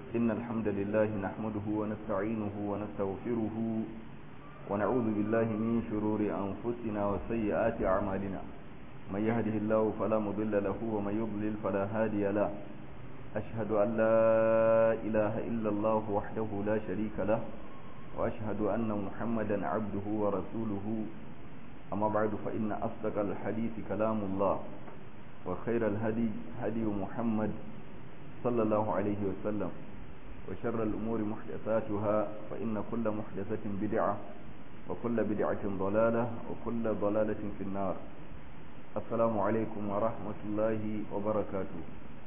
إن الحمد لله نحمده ونستعينه ونستغفره ونعوذ بالله من شرور أنفسنا وسيئات أعمالنا من يهده الله فلا مضل له ومن يضلل فلا هادي له أشهد أن لا إله إلا الله وحده لا شريك له وأشهد أن محمدا عبده ورسوله أما بعد فإن أصدق الحديث كلام الله وخير الهدي هدي محمد صلى الله عليه وسلم وشر الأمور محدثاتها فإن كل محدثة بدعة وكل بدعة ضلالة وكل ضلالة في النار السلام عليكم ورحمة الله وبركاته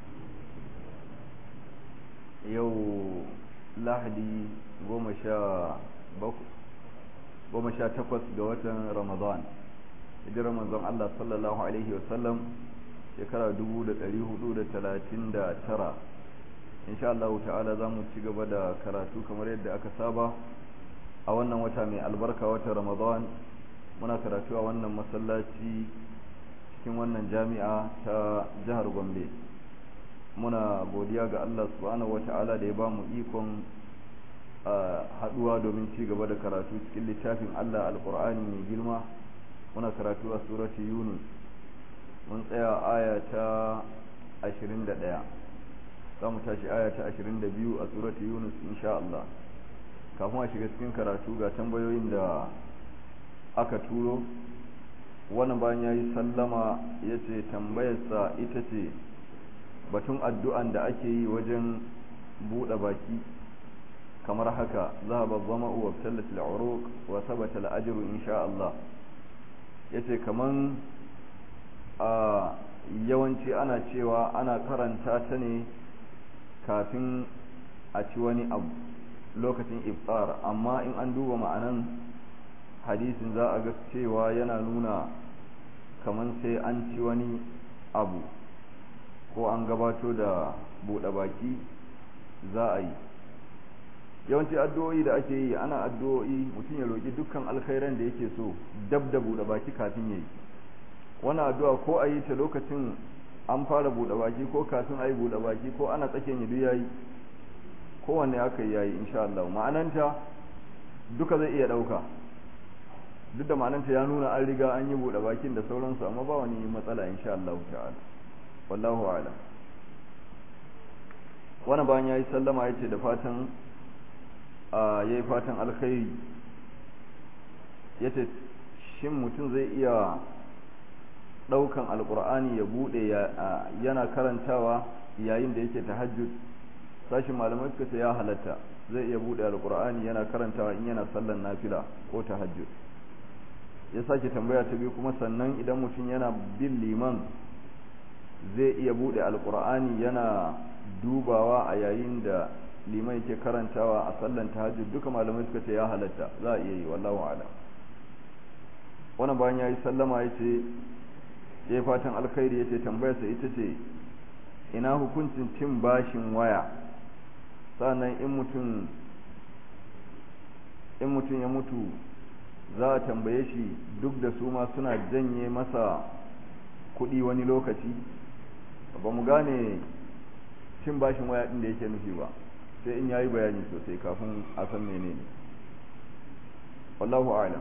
يو lahadi goma sha takwas ga watan ramadan hijirar manzon Allah sallallahu alaihi wasallam shekara dubu da ɗari hudu da talatin da tara insha Allah ta'ala za mu ci gaba da karatu kamar yadda aka saba a wannan wata mai albarka wata ramadan muna karatu a wannan masallaci cikin wannan jami'a ta jihar gombe muna godiya ga Allah subhanahu wata'ala da ya ba mu ikon haduwa domin ci gaba da karatu cikin littafin Allah alkur'ani mai girma muna karatu a surati yunus mun tsaya aya ta 21 za mu tashi aya ta 22 a surati yunus insha Allah kafin a shiga cikin karatu ga tambayoyin da aka turo wannan bayan ya yi sallama ya ce tambayarsa ita ce batun addu'an da ake yi wajen buɗe baki kamar haka zahaba zama'u wa tallat al'uruq wa thabata al'ajru insha Allah yace kaman a yawanci ana cewa ana karanta ta ne kafin a ci wani abu lokacin iftar amma in an duba ma'anan hadisin za a ga cewa yana nuna kaman sai an ci wani abu ko an gabato da buɗe baki za a yi yawanci addu'o'i da ake yi ana addu'o'i mutum ya roƙi dukkan alkhairan da yake so dab da buɗe baki kafin ya yi wannan addu'a ko a yi ta lokacin an fara buɗe baki ko kafin a yi buɗe baki ko ana tsakiyar yi ya yi kowanne aka yi yayi insha Allah ma'ananta duka zai iya ɗauka duk da ma'ananta ya nuna an riga an yi buɗe bakin da sauransu amma ba wani matsala insha Allah ta'ala wallahu a'lam wani bayan ya yi sallama ya ce da fatan ya yi fatan alkhairi ya ce shin mutum zai iya ɗaukan alkur'ani ya buɗe yana karantawa yayin da yake tahajjud sashin malamai suka ce ya halatta zai iya buɗe alkur'ani yana karantawa in yana sallan nafila ko tahajjud ya sake tambaya ta biyu kuma sannan idan mutum yana bin liman zai iya bude alkur'ani yana dubawa a yayin da liman yake karantawa a sallan tahajjud duka malamai suka ce ya halatta za a iya yi wallahu a'lam wannan bayan yayi sallama yace yayi fatan alkhairi yace tambayar sa ita ce ina hukuncin cin bashin waya sannan in mutum in mutum ya mutu za a tambaye shi duk da su ma suna janye masa kuɗi wani lokaci ba mu gane cin bashin waya ɗin da yake nufi ba sai in yayi bayani sosai kafin a san menene wallahu a'lam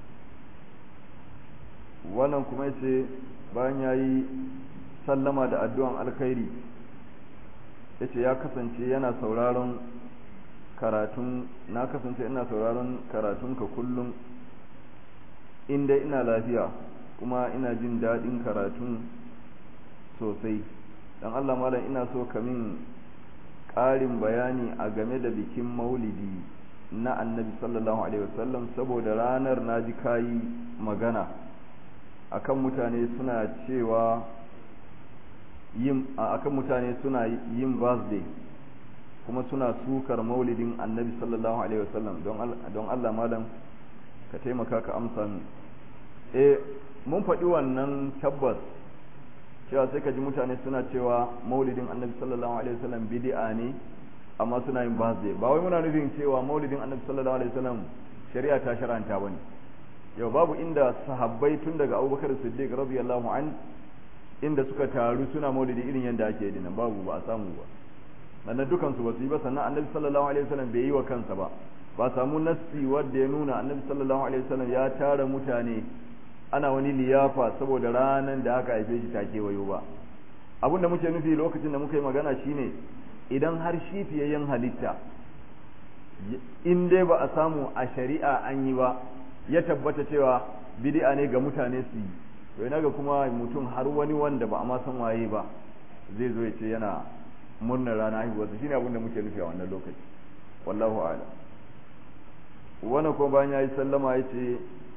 wannan kuma yace bayan yayi sallama da addu'an alkhairi yace ya kasance yana sauraron karatun na kasance ina sauraron karatunka kullum inda ina lafiya kuma ina jin daɗin karatun sosai don Allah malam ina so ka min ƙarin bayani a game da bikin maulidi na annabi sallallahu alaihi wasallam saboda ranar na ji kayi magana akan mutane suna cewa yin akan mutane suna yin birthday kuma suna sukar maulidin annabi sallallahu alaihi wasallam don Allah malam ka taimaka ka amsa min eh mun faɗi wannan tabbas cewa sai ka ji mutane suna cewa maulidin annabi sallallahu alaihi wasallam bid'a ne amma suna yin birthday ba wai muna nufin cewa maulidin annabi sallallahu alaihi wasallam shari'a ta shar'anta bane yau babu inda sahabbai tun daga Abubakar Siddiq radiyallahu an inda suka taru suna maulidi irin yadda ake yi nan babu ba a samu ba sannan dukansu ba su yi ba sannan annabi sallallahu alaihi wasallam bai yi wa kansa ba ba samu nassi wanda ya nuna annabi sallallahu alaihi wasallam ya tara mutane ana wani liyafa saboda ranar da aka haife shi ta kewayo ba abinda muke nufi lokacin da muka yi magana shine idan har shi fiyayyen halitta in dai ba a samu a shari'a an yi ba ya tabbata cewa bid'a ne ga mutane su yi to ina ga kuma mutum har wani wanda ba a ma san waye ba zai zo ya ce yana murnar rana haihuwarsa shine abin da muke nufi a wannan lokaci wallahu a'lam wannan ko bayan yayi sallama ya ce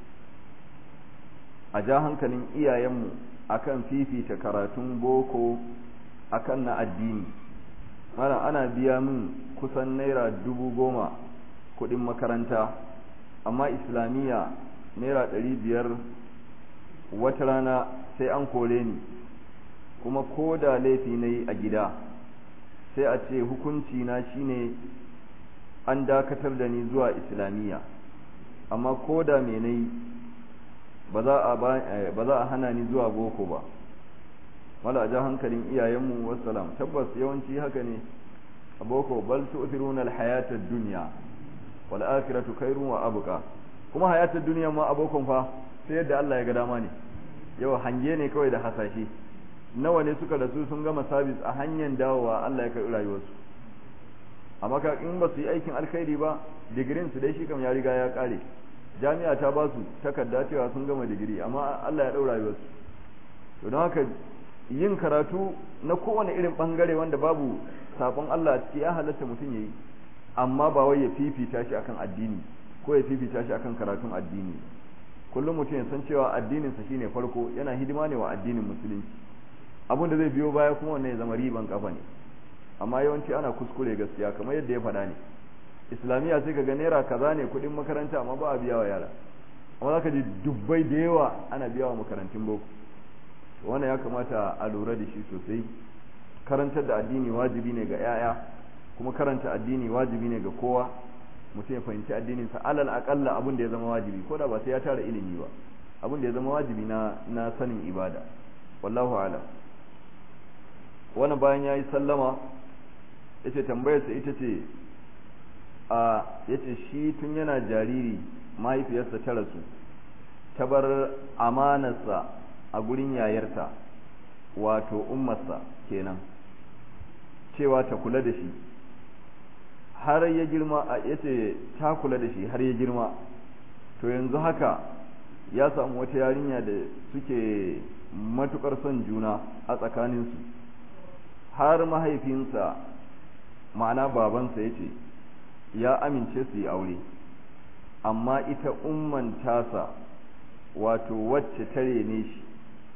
a ja hankalin iyayenmu akan fifita karatun boko akan na addini mana ana biya min kusan naira dubu goma kudin makaranta amma islamiyya naira ɗari biyar wata rana sai an kore ni kuma ko da laifi na yi a gida sai a ce hukunci na shine an dakatar da ni zuwa islamiyya amma ko da me na yi ba za a hana ni zuwa boko ba wala a ja hankalin iyayenmu wassalam tabbas yawanci haka ne a boko bal tu'thiruna al-hayata ad-dunya wal akhiratu khairun wa abqa kuma hayatar duniya ma abokon fa sai yadda Allah ya ga dama ne yau hange ne kawai da hasashe nawa ne suka rasu sun gama sabis a hanyar dawowa Allah ya karɓi rayuwarsu amma ka in ba su yi aikin alkhairi ba digirin su dai shi kam ya riga ya kare jami'a ta ba su takarda cewa sun gama digiri amma Allah ya ɗau rayuwarsu to don haka yin karatu na kowane irin bangare wanda babu sabon Allah ciki ya halatta mutum yayi amma ba wai ya fifita shi akan addini ko ya fifita shi akan karatun addini kullum mutum ya san cewa addininsa shine farko yana hidima ne wa addinin musulunci abin da zai biyo baya kuma wannan ya zama riban kafa ne amma yawanci ana kuskure gaskiya kamar yadda ya faɗa ne islamiyya sai kaga naira kaza ne kuɗin makaranta amma ba a biya wa yara amma zaka ji dubbai da yawa ana biya wa makarantun boko wannan ya kamata a lura da shi sosai karantar da addini wajibi ne ga 'ya'ya kuma karanta addini wajibi ne ga kowa mutum ya fahimci addininsa alal akalla abin da ya zama wajibi ko da ba sai ya tara ilimi ba abin da ya zama wajibi na na sanin ibada wallahu alam wani bayan ya yi sallama ya ce tambayarsa ita ce a ya ce shi tun yana jariri mahaifiyarsa ta rasu ta bar amanarsa a gurin yayarta wato ummarsa kenan cewa ta kula da shi har ya girma ya ce ta kula da shi har ya girma to yanzu haka ya samu wata yarinya da suke matukar son juna a tsakaninsu har mahaifinsa ma'ana babansa ya ce ya amince su yi aure amma ita umman tasa wato wacce tare ne shi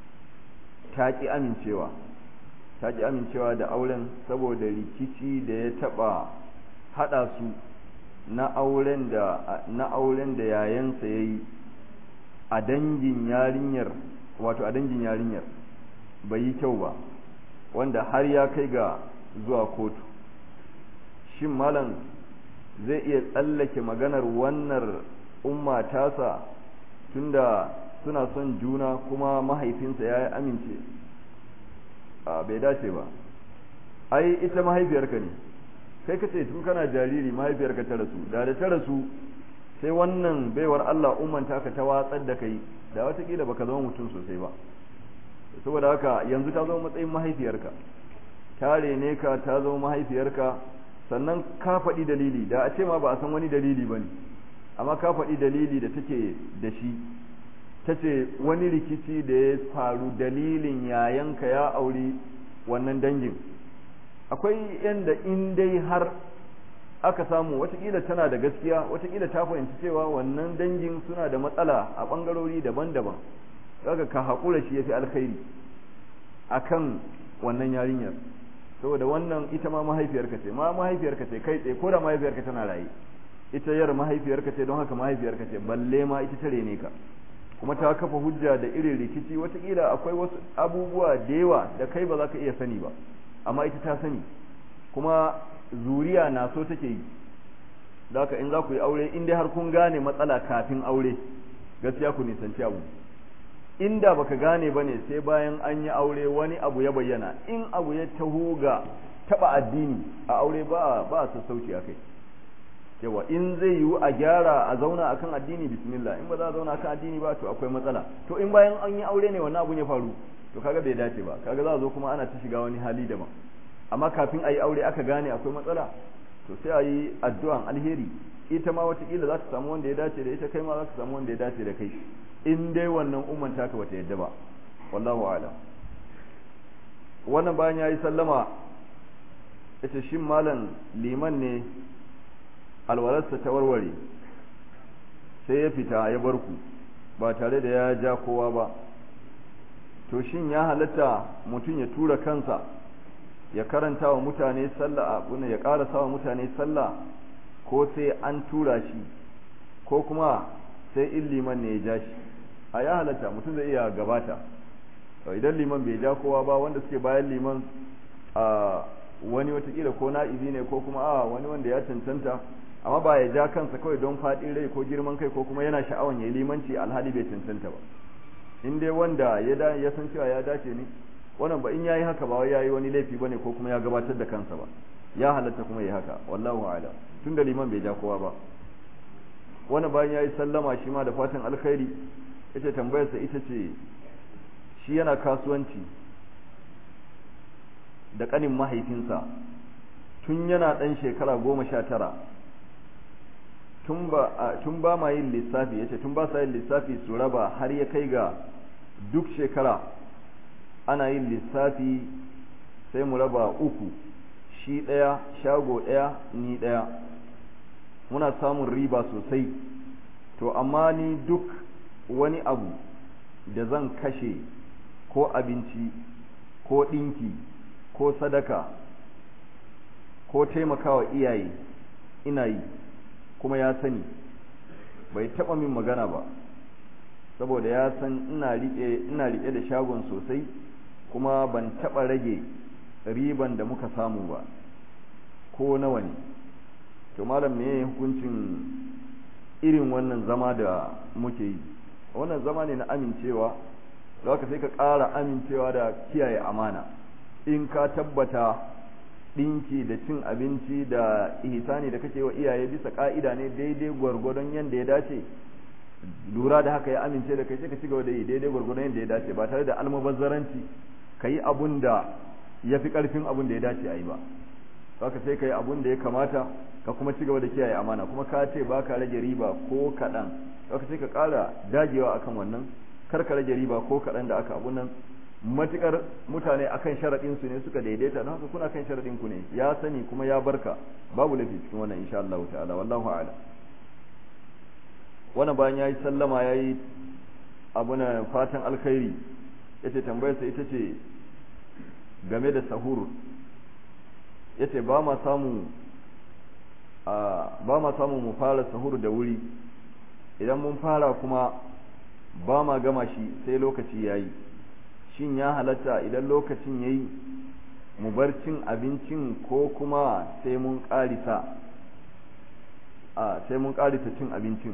ta ƙi amincewa ta ƙi amincewa da auren saboda rikici da ya taɓa haɗa su na auren da na auren da yayansa ya yi a dangin yarinyar wato a dangin yarinyar bai yi kyau ba wanda har ya kai ga zuwa kotu shin malam zai iya tsallake maganar wannan umma tasa tunda suna son juna kuma mahaifinsa ya amince a bai dace ba ai ita mahaifiyarka ne kai ka ce tun kana jariri mahaifiyarka ta rasu da da ta rasu sai wannan baiwar Allah umman taka ta watsar da kai da watakila baka zama mutum sosai ba saboda haka yanzu ta zama matsayin mahaifiyarka ta rene ka ta zama mahaifiyarka sannan ka faɗi dalili da a ce ma ba a san wani dalili ba ne amma ka faɗi dalili da take da shi ta ce wani rikici da ya faru dalilin yayanka ya auri wannan dangin akwai yanda in dai har aka samu watakila tana da gaskiya watakila ta fahimci cewa wannan dangin suna da matsala a ɓangarori daban-daban kaga ka haƙura shi ya fi alkhairi akan wannan yarinyar saboda wannan ita ma mahaifiyarka ce ma mahaifiyarka ce kai tsaye ko da mahaifiyarka tana raye ita yar mahaifiyarka ce don haka mahaifiyarka ce balle ma ita tare ne ka kuma ta kafa hujja da irin rikici watakila akwai wasu abubuwa da yawa da kai ba za ka iya sani ba amma ita ta sani kuma zuriya na so take yi da haka in za ku yi aure in dai har kun gane matsala kafin aure gaskiya ku nisanci abu inda baka gane bane sai bayan an yi aure wani abu ya bayyana in abu ya taho ga taba addini a aure ba ba sassauci akai yawa in zai yiwu a gyara a zauna akan addini bismillah in ba za a zauna akan addini ba to akwai matsala to in bayan an yi aure ne wannan abun ya faru to kaga bai dace ba kaga za a zo kuma ana ta shiga wani hali daban amma kafin a yi aure aka gane akwai matsala to sai a yi addu'an alheri ita ma watakila za ta samu wanda ya dace da ita kai ma za ka samu wanda ya dace da kai in dai wannan umman taka bata yadda ba wallahu a'lam wannan bayan ya yi sallama ita shin malam liman ne alwalarsa ta warware sai ya fita ya bar ku ba tare da ya ja kowa ba to shin ya halatta mutum ya tura kansa ya karanta wa mutane sallah abuna ya karasa wa mutane sallah ko sai an tura shi ko kuma sai in liman ne ya ja shi a ya halatta mutum zai iya gabata idan liman bai ja kowa ba wanda suke bayan liman a wani watakila ko na'ibi ne ko kuma a wani wanda ya cancanta amma ba ya ja kansa kawai don faɗin rai ko girman kai ko kuma yana sha'awan ya yi limanci alhali bai cancanta ba in dai wanda ya ya san cewa ya dace ne wannan ba in yayi haka ba wai yayi wani laifi bane ko kuma ya gabatar da kansa ba ya halatta kuma yi haka wallahu a'lam tunda liman bai ja kowa ba wannan bayan yayi sallama shi ma da fatan alkhairi ita tambayarsa ita ce shi yana kasuwanci da kanin mahaifinsa tun yana ɗan shekara goma sha tara tun ba ma yin lissafi ya ce tun ba sa yin lissafi su raba har ya kai ga duk shekara ana yin lissafi sai mu raba uku shi ɗaya shago ɗaya ni ɗaya muna samun riba sosai to amma ni duk wani abu da zan kashe ko abinci ko ɗinki ko sadaka ko taimakawa iyaye ina yi kuma ya sani bai taɓa min magana ba saboda ya san ina riƙe ina riƙe da shagon sosai kuma ban taɓa rage riban da muka samu ba ko nawa ne to malam me hukuncin irin wannan zama da muke yi wannan zama ne na amincewa da haka sai ka ƙara amincewa da kiyaye amana in ka tabbata ɗinki da cin abinci da ihsani da kake wa iyaye bisa ƙa'ida ne daidai gwargwadon yadda ya dace lura da haka ya amince da kai sai ka ci gaba da yi daidai gwargwadon yadda ya dace ba tare da almubazzaranci ka yi abun da ya fi ƙarfin abun da ya dace a yi ba haka sai ka yi abun da ya kamata ka kuma ci gaba da kiyaye amana kuma ka ce ba ka rage riba ko kaɗan haka sai ka ƙara dagewa akan wannan kar ka rage riba ko kaɗan da aka abun nan matukar mutane akan sharaɗin su ne suka daidaita don haka kuna kan sharaɗin ku ne ya sani kuma ya barka babu laifi cikin wannan insha Allah ta'ala wallahu a'lam wannan bayan yayi sallama yayi abuna fatan alkhairi yace tambayarsa ita ce game da sahur yace ba ma samu ba ma samu mu fara sahur da wuri idan mun fara kuma ba ma gama shi sai lokaci yayi shin ya halatta idan lokacin ya yi mu bar cin abincin ko kuma sai mun ƙarisa a sai mun ƙarisa cin abincin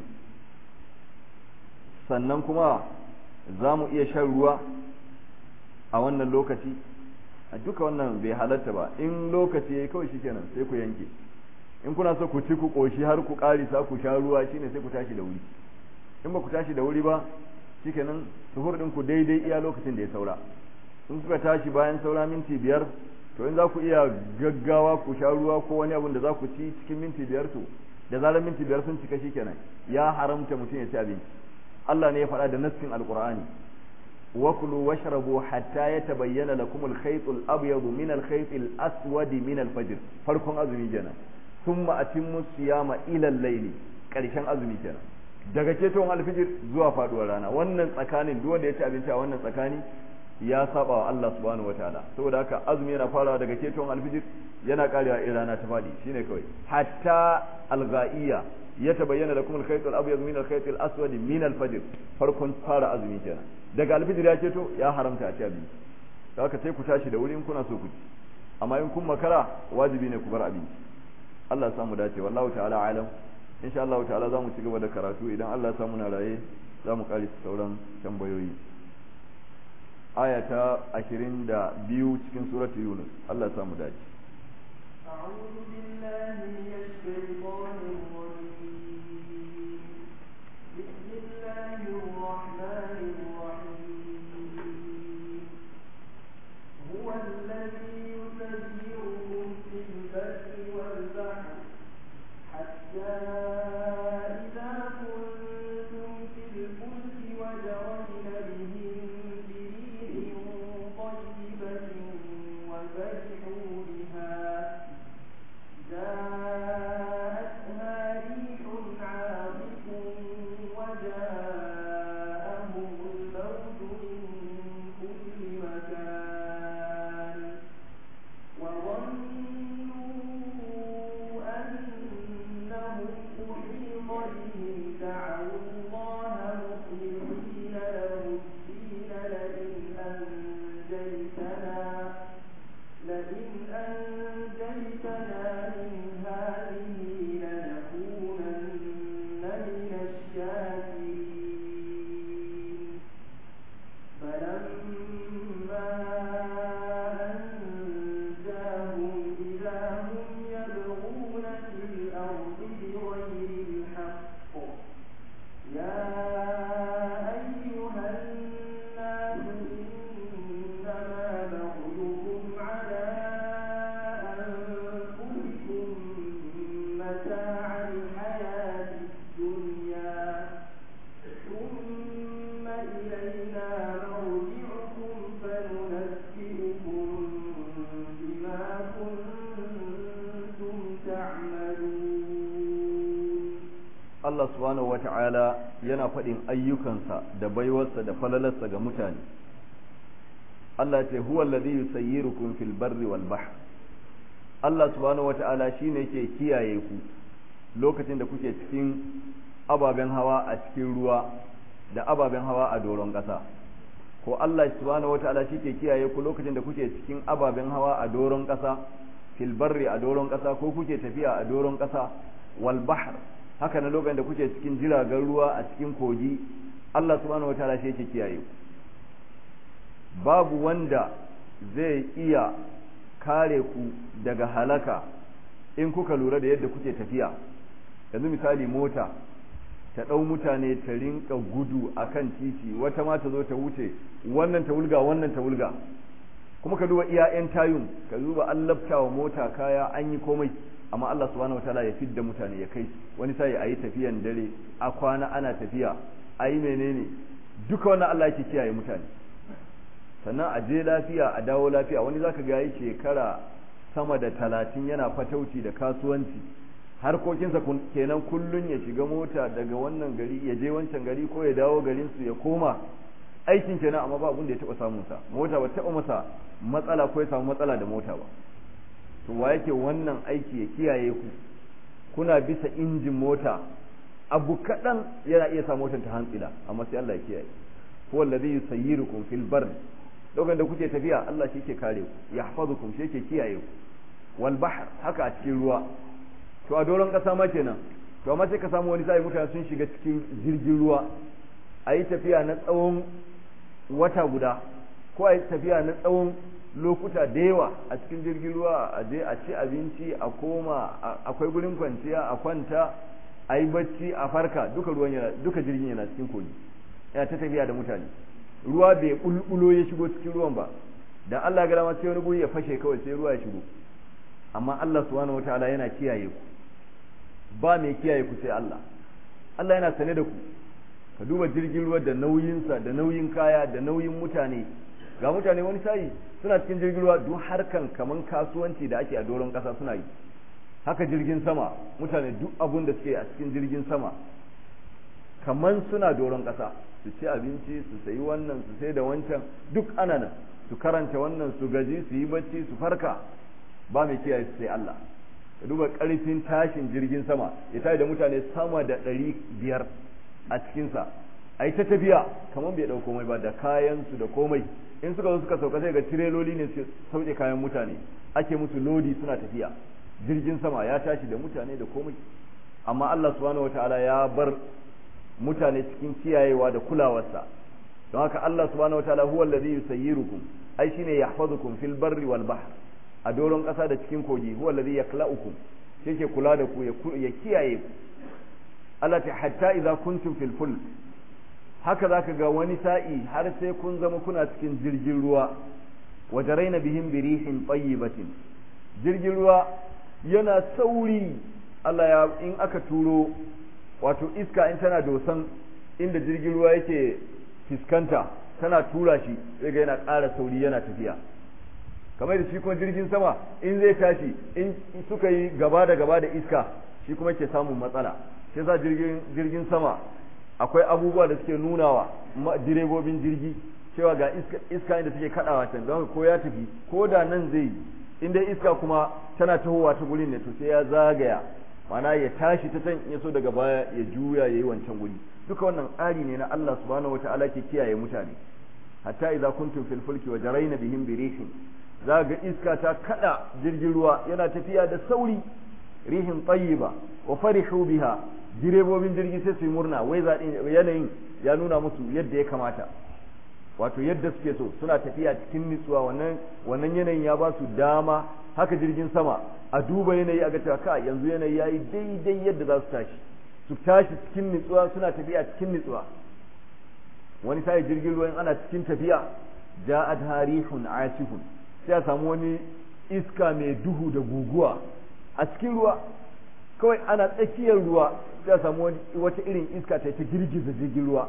sannan kuma za mu iya shan ruwa a wannan lokaci a duka wannan bai halatta ba in lokaci ya yi kawai shi kenan sai ku yanke in kuna so ku ci ku ƙoshi har ku ƙarisa ku sha ruwa shine sai ku tashi da wuri in ba ku tashi da wuri ba shikenan suhur ɗinku daidai iya lokacin da ya saura in kuka tashi bayan saura minti biyar to in za ku iya gaggawa ku sha ruwa ko wani abun da za ku ci cikin minti biyar to da zarar minti biyar sun cika shikenan ya haramta mutum ya ci abinci Allah ne ya faɗa da nassin alqur'ani wa kulu washrabu hatta yatabayyana lakum al-khayt al-abyad min al-khayt al-aswad min al-fajr farkon azumi kenan thumma atimmu siyama ila al-layli karshen azumi kenan daga ceton alfijir zuwa faduwar rana wannan tsakanin duk wanda ya ci abinci a wannan tsakani ya saba wa Allah subhanahu wataala saboda haka azumi yana farawa daga ceton alfijir yana karewa in rana ta fadi shine kawai hatta alghaiya ya tabayyana lakum al-khayt al-abyad min al-khayt al-aswad min al-fajr farkon fara azumi kenan daga alfijir ya ceto ya haramta a ci abinci haka sai ku tashi da wuri in kuna so ku ci amma in kun makara wajibi ne ku bar abinci Allah ya samu dace wallahu ta'ala alam insha Allah ta'ala za mu ci gaba da karatu idan Allah ya samu na raye za mu kare sauran tambayoyi aya ta ashirin da biyu cikin suratu yunus Allah ya samu dace أعوذ بالله من الشيطان الرجيم بسم الله الرحمن الرحيم هو الذي يسيركم في البر والبحر حتى إذا كنتم في الفلك وجرين بهم بريح طيبة وفرحوا بها جاءتها ريح عاصف وجاءهم الموت من كل مكان وظنوا أنهم أحيط بهم دعوا الله مخلصين له الدين لئن أنجيتنا لئن أنجيتنا من هذه لنكونن من الشاكرين فلما أنجاهم إذا هم يبغون في الأرض بغير الحق يا أيها الناس إنما بغيكم على أنفسكم متاع الحياة الدنيا ثم إلينا مرجعكم فننبئكم بما كنتم تعملون Allah subhanahu wata'ala yana faɗin ayyukansa da baiwarsa da falalarsa ga mutane Allah ce huwa alladhi yusayyirukum fil barri wal bahr Allah subhanahu wata'ala shine yake kiyaye ku lokacin da kuke cikin ababen hawa a cikin ruwa da ababen hawa a doron ƙasa ko Allah subhanahu wata'ala shi ke kiyaye ku lokacin da kuke cikin ababen hawa a doron ƙasa fil barri a doron ƙasa ko kuke tafiya a doron ƙasa wal bahr haka na lokacin da kuke cikin jiragen ruwa a cikin kogi Allah subhanahu wataala shi yake kiyaye ku babu wanda zai iya kare ku daga halaka in kuka lura da yadda kuke tafiya yanzu misali mota ta ɗau mutane ta rinka gudu a kan titi wata ma ta zo ta wuce wannan ta wulga wannan ta wulga kuma ka duba iya 'yan tayun ka duba an labta wa mota kaya an yi komai amma Allah subhanahu wataala ya fidda mutane ya kai wani sai a yi tafiyan dare a kwana ana tafiya a yi menene duka wannan Allah yake kiyaye mutane sannan a je lafiya a dawo lafiya wani zaka ga yi shekara sama da talatin yana fatauci da kasuwanci harkokinsa kenan kullun ya shiga mota daga wannan gari ya je wancan gari ko ya dawo garin su ya koma aikin kenan amma ba abin da ya taba samun sa mota ba taba masa matsala ko ya samu matsala da mota ba to wa yake wannan aiki ya kiyaye ku kuna bisa injin mota abu kaɗan yana iya sa motar ta hantsila amma sai Allah ya kiyaye huwa alladhi yusayyirukum fil barr lokacin da kuke tafiya Allah shi ke kare ku yahfazukum shi ke kiyaye ku wal bahr haka a cikin ruwa to a doron kasa ma kenan to amma sai ka samu wani sai mutane sun shiga cikin jirgin ruwa a yi tafiya na tsawon wata guda ko a yi tafiya na tsawon lokuta da yawa a cikin jirgin ruwa a je a ci abinci a koma akwai gurin kwanciya a kwanta a yi bacci a farka duka ruwan yana duka jirgin yana cikin kogi yana ta tafiya da mutane ruwa bai bulbulo ya shigo cikin ruwan ba dan Allah ga dama sai wani guri ya fashe kawai sai ruwa ya shigo amma Allah subhanahu wataala yana kiyaye ku ba mai kiyaye ku sai Allah Allah yana sane da ku ka duba jirgin ruwa da nauyinsa da nauyin kaya da nauyin mutane ga mutane wani sayi suna cikin jirgin ruwa duk harkan kaman kasuwanci da ake a doron ƙasa suna yi haka jirgin sama mutane duk abun da suke a cikin jirgin sama kaman suna doron ƙasa su ci abinci su sayi wannan su sai da wancan duk ana nan su karanta wannan su gaji su yi bacci su farka ba mai kiyaye su sai Allah ka duba ƙarfin tashin jirgin sama ya tashi da mutane sama da ɗari biyar a cikinsa a yi ta tafiya kamar bai ɗau komai ba da kayansu da komai in suka zo suka sauka sai ga tireloli ne su sauke kayan mutane ake musu lodi suna tafiya jirgin sama ya tashi da mutane da komai amma Allah subhanahu wataala ya bar mutane cikin kiyayewa da kulawarsa don haka Allah subhanahu wataala huwa allazi yusayyirukum ai shine yahfazukum fil barri wal bahr a doron ƙasa da cikin kogi huwa allazi yakla'ukum yake kula da ku ya kiyaye ku Allah ta hatta idza kuntum fil fulk haka zaka ga wani sa'i har sai kun zama kuna cikin jirgin ruwa wajaraina bihim birihin tayyibatin jirgin ruwa yana sauri Allah ya in aka turo wato iska in tana dosan inda jirgin ruwa yake fiskanta tana tura shi sai ga yana ƙara sauri yana tafiya kamar da shi kuma jirgin sama in zai tashi in suka yi gaba da gaba da iska shi kuma ke samun matsala shi yasa jirgin jirgin sama akwai abubuwa da suke nunawa direbobin jirgi cewa ga iska iska inda take kadawa can don ko ya tafi ko da nan zai in dai iska kuma tana tahowa ta gurin ne to sai ya zagaya mana ya tashi ta can ya so daga baya ya juya yayi wancan guri duka wannan tsari ne na Allah subhanahu wataala ke kiyaye mutane hatta idza kuntum fil fulki wa jarayna bihim bi rihin za ga iska ta kada jirgin ruwa yana tafiya da sauri rihin tayyiba wa farihu biha direbobin jirgi sai su yi murna wai zaɗin yanayin ya nuna musu yadda ya kamata wato yadda suke so suna tafiya cikin nutsuwa wannan wannan yanayin ya ba su dama haka jirgin sama a duba yanayi a ga cewa ka yanzu yanayi yayi daidai yadda za su tashi su tashi cikin nutsuwa suna tafiya cikin nutsuwa wani sai jirgin ruwa ana cikin tafiya ja'at harihun asifun sai a samu wani iska mai duhu da guguwa a cikin ruwa kawai ana tsakiyar ruwa sai a samu wata irin iska ta ta girgiza jirgin ruwa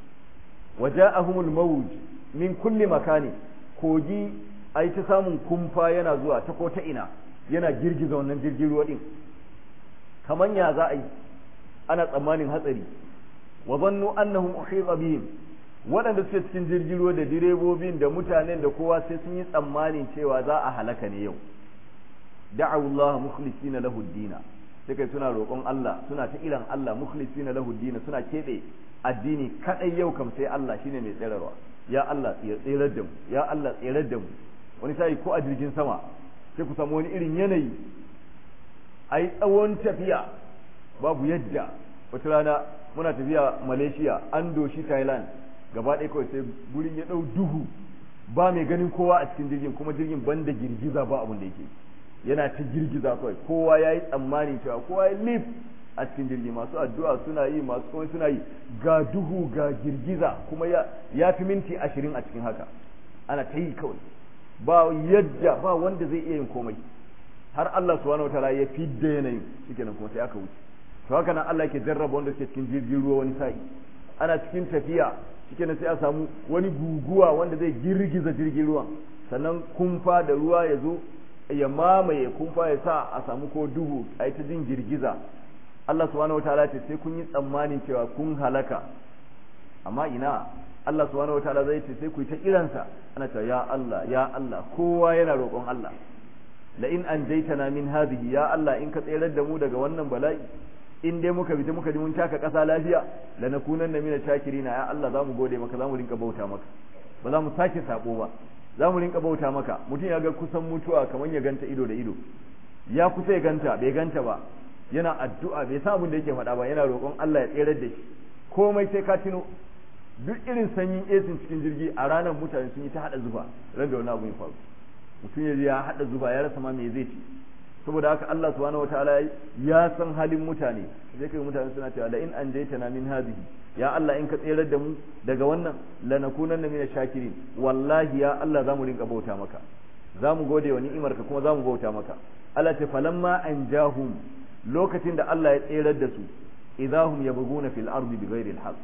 waja'ahumul mawj min kulli makani kogi ai ta samun kumfa yana zuwa ta ko ta ina yana girgiza wannan jirgin ruwa din kaman ya za a yi ana tsammanin hatsari wa zannu annahum uhita bihim waɗanda suke cikin jirgin ruwa da direbobin da mutanen da kowa sai sun yi tsammanin cewa za a halaka ne yau da'awu Allah mukhlisina lahu dina sai kai suna roƙon Allah suna ta iran Allah mukhlisina lahu dina suna keɓe addini kadai yau kam sai Allah shine mai tsirarwa ya Allah ya tsirar da mu ya Allah tsirar da mu wani sai ko a jirgin sama sai ku samu wani irin yanayi ai tsawon tafiya babu yadda wata rana muna tafiya Malaysia an doshi Thailand gaba ɗaya kawai sai gurin ya ɗau duhu ba mai ganin kowa a cikin jirgin kuma jirgin banda girgiza ba abin da yake yana ta girgiza kawai kowa ya yi tsammani cewa kowa ya lif a cikin jirgi masu addu'a suna yi masu kuma suna yi ga duhu ga girgiza kuma ya fi minti ashirin a cikin haka ana ta yi kawai ba yadda ba wanda zai iya yin komai har Allah subhanahu wataala ya fidda yanayin shikenan kuma sai aka wuce to haka nan Allah yake jarraba wanda suke cikin jirgin ruwa wani sa'i ana cikin tafiya shikenan sai a samu wani guguwa wanda zai girgiza jirgin ruwa sannan kumfa da ruwa ya zo ya mamaye kumfa ya sa a samu ko duhu a ta jin girgiza Allah subhanahu wataala ce sai kun yi tsammanin cewa kun halaka amma ina Allah subhanahu wataala zai ce sai ku yi ta kiransa ana cewa ya Allah ya Allah kowa yana roƙon Allah la in anjaytana min hadhihi ya Allah in ka tsayar da mu daga wannan bala'i in dai muka fita muka ji mun taka ƙasa lafiya la nakunanna min shakirina ya Allah zamu gode maka zamu rinka bauta maka ba za mu sake sabo ba za mu rinka bauta maka mutum ya ga kusan mutuwa kamar ya ganta ido da ido ya kusa ya ganta bai ganta ba yana addu'a bai san abin da yake faɗa ba yana roƙon Allah ya tsere da shi komai sai ka tuno duk irin sanyin esin cikin jirgi a ranar mutane sun yi ta haɗa zuba ran da wani abu ya faru mutum ya ya haɗa zuba ya rasa ma me zai ci saboda haka Allah subhanahu wataala ya san halin mutane sai kai mutane suna cewa la in anjaytana min hadhihi ya Allah in ka tsere da mu daga wannan lanakunanna min shakirin wallahi ya Allah zamu rinka bauta maka zamu gode wa ni'imarka kuma zamu bauta maka Allah ta falamma anjahum lokacin da Allah ya tserar da su idahum yabghuna fil ardi bighairi alhaq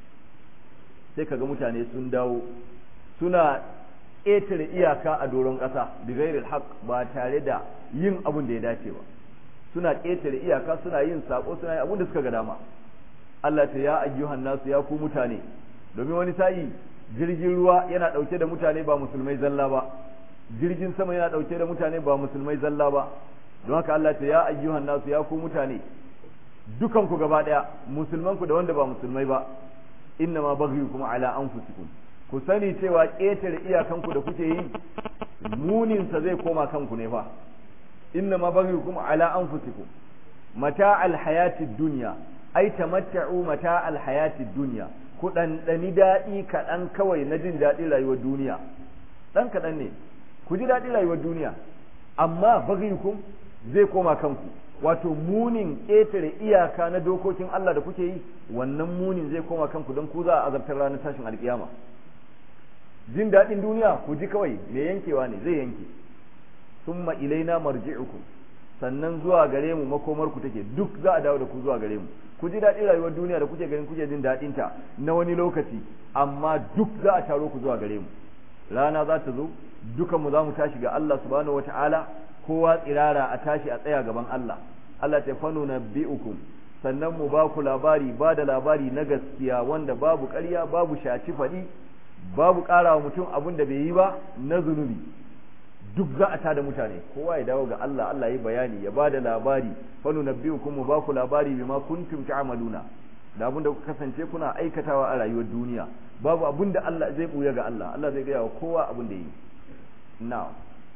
sai kaga mutane sun dawo suna ƙetare iyaka a doron ƙasa bighairi alhaq ba tare da yin abun da ya dace ba suna ƙetare iyaka suna yin sako suna yin abun da suka ga dama Allah ta ya ayyuhan nasu ya ku mutane domin wani sa'i jirgin ruwa yana ɗauke da mutane ba musulmai zalla ba jirgin sama yana ɗauke da mutane ba musulmai zalla ba don haka Allah ta ya ayyuhan nasu ya ku mutane dukan ku gaba ɗaya musulman ku da wanda ba musulmai ba inna ma kuma ala anfusikum ku sani cewa ƙetare iyakan ku da kuke yi munin sa zai koma kanku ne fa inna ma kuma ala anfusikum mata alhayatid dunya ai tamatta'u mata alhayatid dunya ku ɗanɗani daɗi kaɗan kawai na jin daɗin rayuwar duniya ɗan kaɗan ne ku ji daɗin rayuwar duniya amma baghayukum zai koma kanku wato munin ƙetare iyaka na dokokin Allah da kuke yi wannan munin zai koma kanku don ku za a azabtar ranar tashin alkiyama jin daɗin duniya ku ji kawai me yankewa ne zai yanke summa ilaina marji'ukum sannan zuwa gare mu makomar ku take duk za a dawo da ku zuwa gare mu ku ji daɗin rayuwar duniya da kuke ganin kuke jin daɗin ta na wani lokaci amma duk za a taro ku zuwa gare mu rana za ta zo dukan mu za mu tashi ga Allah subhanahu wataala kowa tsirara a tashi a tsaya gaban Allah Allah ta fano na bi'ukum sannan mu ba ku labari ba da labari na gaskiya wanda babu ƙarya babu shaci faɗi babu ƙara wa mutum abin da bai yi ba na zunubi duk za a tada mutane kowa ya dawo ga Allah Allah ya bayani ya ba da labari fano na bi'ukum mu ba ku labari bima kuntum ta'maluna da abin da kuka kasance kuna aikatawa a rayuwar duniya babu abin da Allah zai buya ga Allah Allah zai gaya wa kowa abin da yi na'am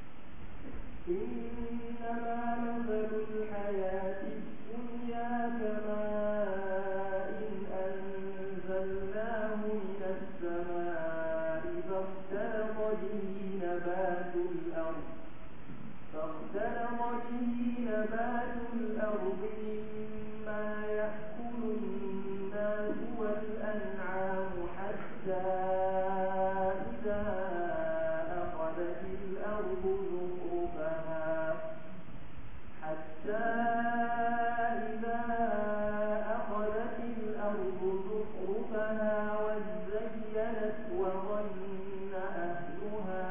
إنما مثل الحياة الدنيا كماء أنزلناه من السماء فاختلط به نبات الأرض فاختلط به نبات الأرض مما يأكل الناس والأنعام حتى إذا أخذت الأرض زخرفها حتى إذا أخذت الأرض زخرفها وزينت وظن أهلها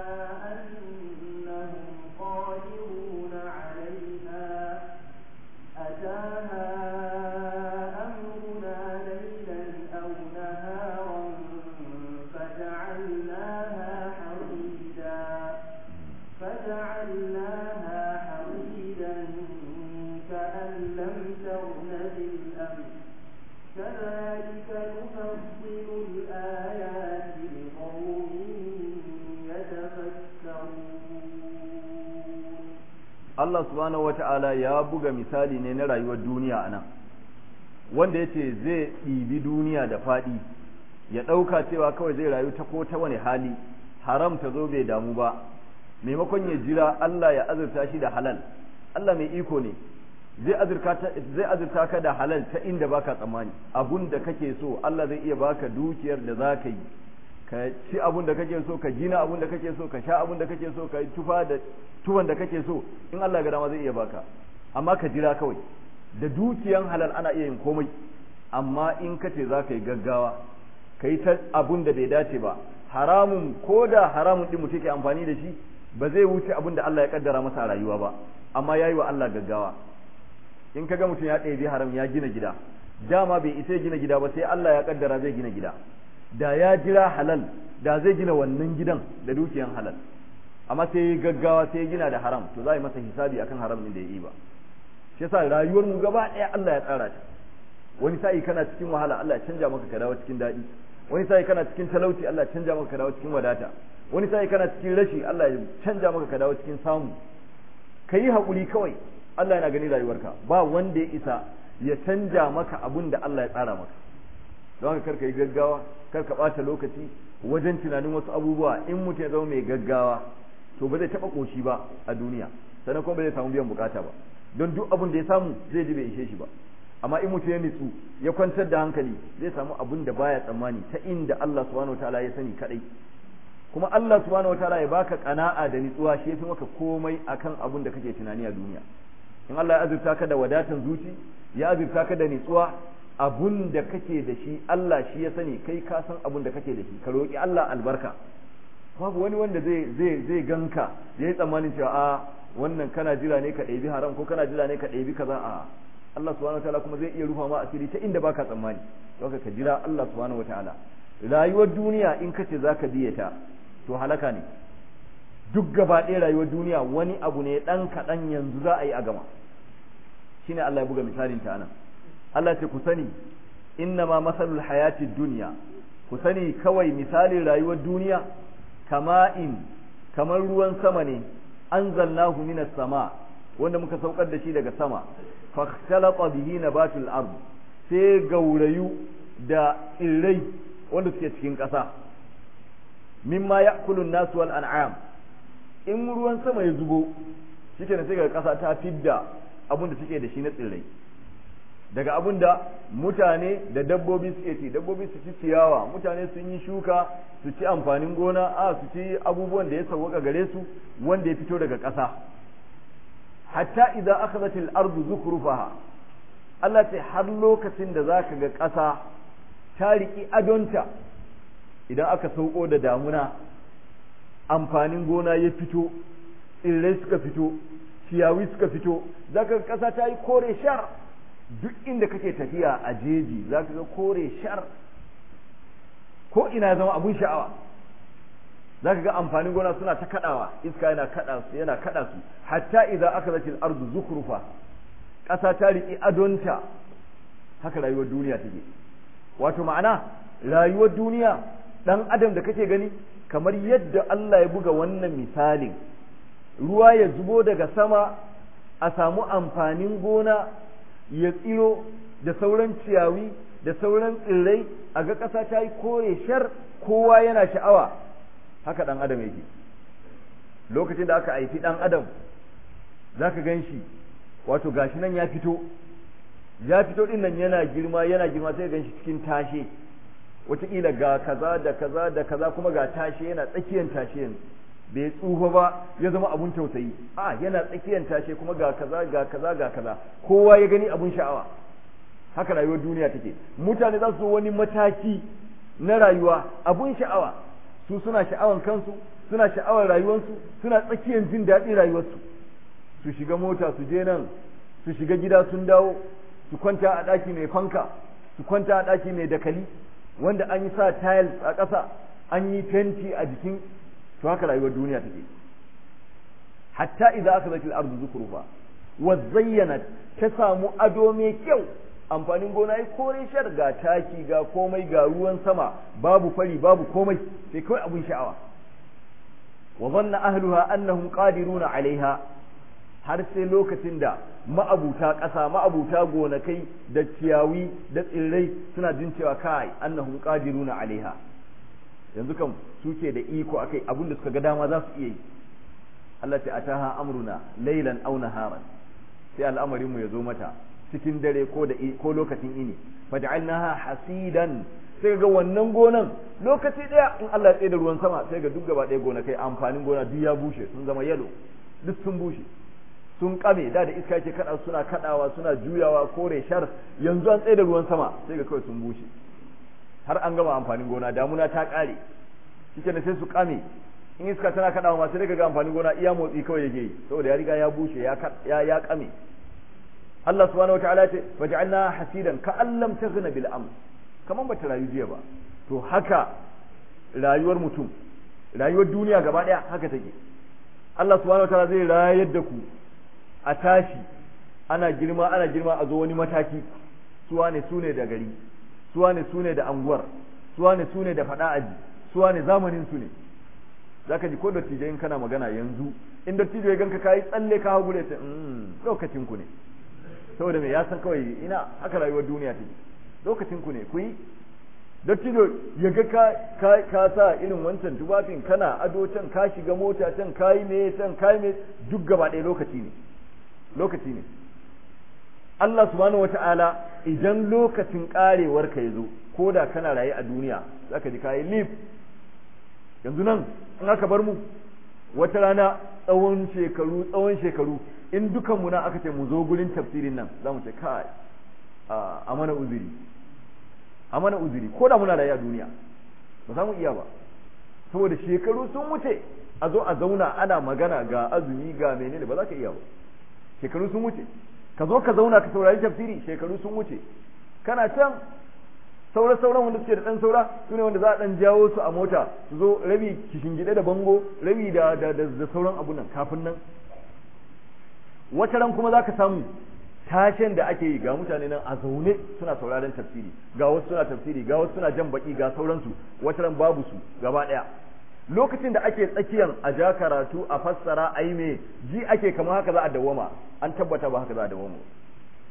أنهم قادرون عليها أتاها أمرنا ليلا أو نهارا فجعلناها حصيدا فجعلناها حصيدا كأن لم تغن بالأمس كذلك نفصل الآيات لقوم يتفكرون Allah subhanahu wata'ala ya buga misali ne na rayuwar duniya a nan wanda ya ce zai ɗibi duniya da faɗi ya ɗauka cewa kawai zai rayu ta ko ta wani hali haram ta zo bai damu ba maimakon ya jira Allah ya azurta shi da halal Allah mai iko ne zai azurta ka da halal ta inda baka tsammani abun da kake so Allah zai iya baka dukiyar da za ka yi ka ci abun da kake so ka gina abun da kake so ka sha abun da kake so ka yi tufa da tuwon da kake so in Allah ga dama zai iya baka amma ka jira kawai da dukiyan halal ana iya yin komai amma in ka ce za ka yi gaggawa ka yi ta abun da bai dace ba haramun ko da haramun din mutum ke amfani da shi ba zai wuce abun da Allah ya kaddara masa a rayuwa ba amma ya yi wa Allah gaggawa in ka ga mutum ya ɗebi haram ya gina gida dama bai isa ya gina gida ba sai Allah ya kaddara zai gina gida da ya jira halal da zai gina wannan gidan da dukiyan halal amma sai ya gaggawa sai ya gina da haram to za a yi masa hisabi akan haram din da ya yi ba shi yasa rayuwar mu gaba ɗaya Allah ya tsara ta wani sa'i kana cikin wahala Allah ya canja maka ka dawo cikin daɗi wani sa'i kana cikin talauci Allah ya canja maka ka dawo cikin wadata wani sa'i kana cikin rashi Allah ya canja maka ka dawo cikin samu ka yi haƙuri kawai Allah yana gani rayuwarka ba wanda ya isa ya canja maka abun da Allah ya tsara maka don haka karka yi gaggawa karka ɓata lokaci wajen tunanin wasu abubuwa in mutum ya zama mai gaggawa to ba zai taɓa ƙoshi ba a duniya sannan kuma ba zai samu biyan bukata ba don duk abun da ya samu zai ji bai ishe shi ba amma in mutum ya nitsu ya kwantar da hankali zai samu abun da baya tsammani ta inda Allah subhanahu wataala ya sani kadai kuma Allah subhanahu wataala ya baka kana'a da nitsuwa shi yafi maka komai akan abun da kake tunani a duniya in Allah ya azurta ka da wadatan zuci ya azurta ka da nitsuwa abun da kake da shi Allah shi ya sani kai ka san abun da kake da shi ka roki Allah albarka babu wani wanda zai zai zai ganka yayi tsammanin cewa a wannan kana jira ne ka ɗebi haram ko kana jira ne ka ɗebi kaza a Allah subhanahu wataala kuma zai iya rufa ma asiri ta inda baka tsammani don ka jira Allah subhanahu wataala rayuwar duniya in kace zaka biye ta to halaka ne duk gaba ɗaya rayuwar duniya wani abu ne ɗan kaɗan yanzu za a yi a gama shine Allah ya buga misalin ta anan Allah ce ku sani inna ma masalul hayatid duniya ku sani kawai misalin rayuwar duniya kama'in kamar ruwan sama ne anzalnahu minas sama wanda muka saukar da shi daga sama fakhtalata bihi nabatul ard sai gaurayu da tsirrai wanda suke cikin ƙasa mimma ya'kulu an-nas wal an'am in ruwan sama ya zubo shikenan sai ga ƙasa ta fidda abin da take da shi na tsirrai daga abin da mutane da dabbobi suke ci dabbobi su ci ciyawa mutane sun yi shuka su ci amfanin gona a su ci abubuwan da ya sauwaka gare su wanda ya fito daga ƙasa hatta idza akhadhat al-ardu zukrufaha Allah ce har lokacin da zaka ga ƙasa ta riki adonta idan aka sauko da damuna amfanin gona ya fito tsirrai suka fito ciyawi suka fito zaka ga ƙasa ta yi kore shar duk inda kake tafiya a jeji zaka ga kore shar ko ina zama abun sha'awa zaka ga amfanin gona suna ta kadawa iska yana kada su yana kada su hatta idza akhadhatil ardu zukrufa ƙasa ta riƙi adonta haka rayuwar duniya take wato ma'ana rayuwar duniya dan adam da kake gani kamar yadda Allah ya buga wannan misalin ruwa ya zubo daga sama a samu amfanin gona ya tsiro da sauran ciyawi da sauran tsirrai a ga ƙasa ta yi kore shar kowa yana sha'awa haka ɗan adam yake lokacin da aka haifi ɗan adam za ka gan shi wato gashi nan ya fito ya fito ɗin nan yana girma yana girma sai gan shi cikin tashe wataƙila ga kaza da kaza da kaza kuma ga tashe yana tsakiyar tashe yanzu bai tsufa ba ya zama abun tausayi a yana tsakiyar tashe kuma ga kaza ga kaza ga kaza kowa ya gani abun sha'awa haka rayuwar duniya take mutane za su zo wani mataki na rayuwa abun sha'awa su suna sha'awan kansu suna sha'awar rayuwarsu suna tsakiyar jin daɗin rayuwarsu su shiga mota su je nan su shiga gida sun dawo su kwanta a ɗaki mai fanka su kwanta a ɗaki mai dakali wanda an yi sa tiles a ƙasa an yi fenti a jikin to haka rayuwar duniya take hatta idza akhadhat al-ardu zukrufa wa zayyanat ta samu ado mai kyau amfanin gona ya kore shar ga taki ga komai ga ruwan sama babu fari babu komai sai kawai abun sha'awa wa dhanna ahluha annahum qadiruna alaiha har sai lokacin da ma'abuta ƙasa ma'abuta gonakai da ciyawi da tsirrai suna jin cewa kai annahum qadiruna alaiha yanzu kan suke da iko akai abinda suka ga dama za su iya yi Allah ta ataha amruna laylan aw naharan sai al'amarin mu yazo mata cikin dare ko da ko lokacin ini faj'alnaha hasidan sai ga wannan gonan lokaci daya in Allah ya tsaye da ruwan sama sai ga duk gaba ɗaya gonakai amfanin gona duk ya bushe sun zama yalo duk sun bushe sun kame da da iska ke kada suna kadawa suna juyawa kore shar yanzu an tsaye da ruwan sama sai ga kawai sun bushe har an gama amfanin gona damuna ta kare shike ne sai su kame in iska tana kadawa ma sai ga amfanin gona iya motsi kawai yake yi saboda ya riga ya bushe ya ya ya kame Allah subhanahu wataala ya ce waj'alna hasidan ka allam taghna bil amr kaman bata rayu jiya ba to haka rayuwar mutum rayuwar duniya gaba daya haka take Allah subhanahu wataala zai rayar da ku a tashi ana girma ana girma a zo wani mataki suwa ne su ne da gari suwa ne su ne da anguwar suwa ne su ne da faɗa aji suwa ne zamanin su ne zaka ji ko dattijo in kana magana yanzu in dattijo ya ganka kayi tsalle ka hagu da ta lokacin ku ne saboda me ya san kawai ina haka rayuwar duniya take lokacin ku ne ku yi dattijo ya ga ka ka sa irin wancan tubafin kana ado can ka shiga mota can kayi me can kayi me duk gaba ɗaya lokaci ne lokaci ne Allah subhanahu wata'ala idan lokacin karewar ka yazo ko da kana raye a duniya zaka ji kayi lif yanzu nan in aka bar mu wata rana tsawon shekaru tsawon shekaru in dukan mu na aka ce mu zo gurin tafsirin nan za mu ce kai a mana uzuri a mana uzuri ko da muna raye a duniya ba za mu iya ba saboda shekaru sun wuce a zo a zauna ana magana ga azumi ga menene ba za ka iya ba shekaru sun wuce ka zo ka zauna ka saurari tafsiri shekaru sun wuce kana can saura sauran wanda suke da dan saura su ne wanda za a dan jawo su a mota su zo rabi kishingide da bango rabi da da da, sauran abu nan kafin nan wata ran kuma za ka samu tashen da ake yi ga mutane nan a zaune suna sauraron tafsiri ga wasu suna tafsiri ga wasu suna jan baki ga sauransu wata ran babu su gaba daya lokacin da ake tsakiyar a ja karatu a fassara a yi me ji ake kamar haka za a dawoma an tabbata ba haka za a dawoma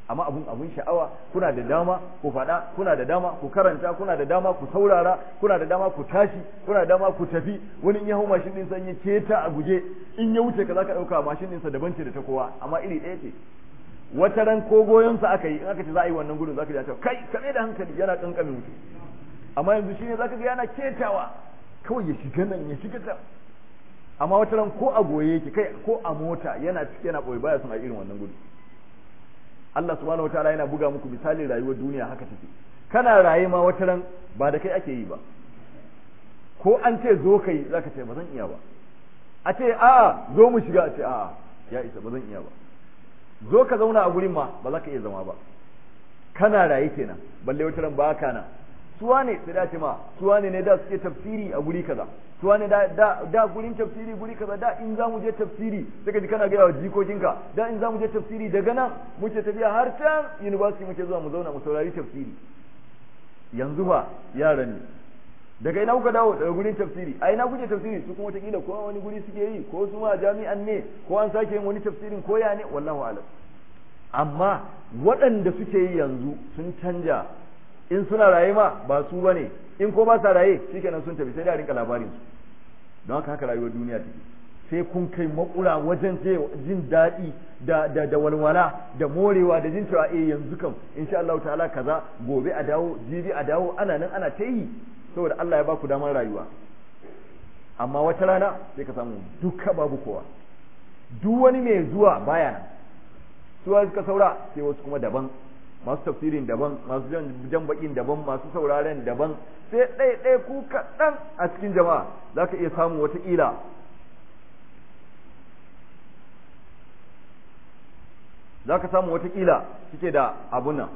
amma abun abun sha'awa kuna da dama ku faɗa kuna da dama ku karanta kuna da dama ku saurara kuna da dama ku tashi kuna da dama ku tafi wani in ya hau mashin ɗinsa in ya keta a guje in ya wuce ka za ka ɗauka mashin ɗinsa daban ce da ta kowa amma iri ɗaya ce wata ran ko goyonsa aka yi in aka ce za a yi wannan gudun za ka ji kai kaɗai da hankali yana ƙanƙamin mutu amma yanzu shine za ka ga yana ketawa kawai ya shiga nan ya shiga ta amma wata ran ko a goye yake kai ko a mota yana cike yana ɓoye baya son a irin wannan gudu Allah subhanahu wataala yana buga muku misalin rayuwar duniya haka take kana raye ma wata ran ba da kai ake yi ba ko an ce zo kai zaka ce ba zan iya ba a ce a'a zo mu shiga a ce a'a ya isa ba zan iya ba zo ka zauna a gurin ma ba za ka iya zama ba kana raye kenan balle wata ran ba ka na suwa ne sai dace ma suwa ne ne da suke tafsiri a guri kaza suwa ne da da da gurin tafsiri guri kaza da in za mu je tafsiri sai ka ji kana ga jikokinka da in za mu je tafsiri daga nan muke tafiya har can university muke zuwa mu zauna mu saurari tafsiri yanzu fa yaran ne daga ina kuka dawo daga gurin tafsiri a ina kuke tafsiri su kuma wataƙila ko wani guri suke yi ko su ma jami'an ne ko an sake yin wani tafsirin ko ya ne wallahu alam amma waɗanda suke yi yanzu sun canja in suna raye ma ba su bane in ko ba sa raye shikenan sun tafi sai da rinka labarin su don haka haka rayuwar duniya take sai kun kai makura wajen jin daɗi da da da walwala da morewa da jin cewa eh yanzu kam insha Allah ta'ala kaza gobe a dawo jibi a dawo ana nan ana ta yi saboda Allah ya ba ku damar rayuwa amma wata rana sai ka samu duka babu kowa duk wani mai zuwa baya nan suwa suka saura sai wasu kuma daban masu tafsirin daban masu jan bakin daban masu sauraren daban sai ɗaya ɗaya ku kaɗan a cikin jama'a za ka iya samu wataƙila za ka samu watakila suke da abunan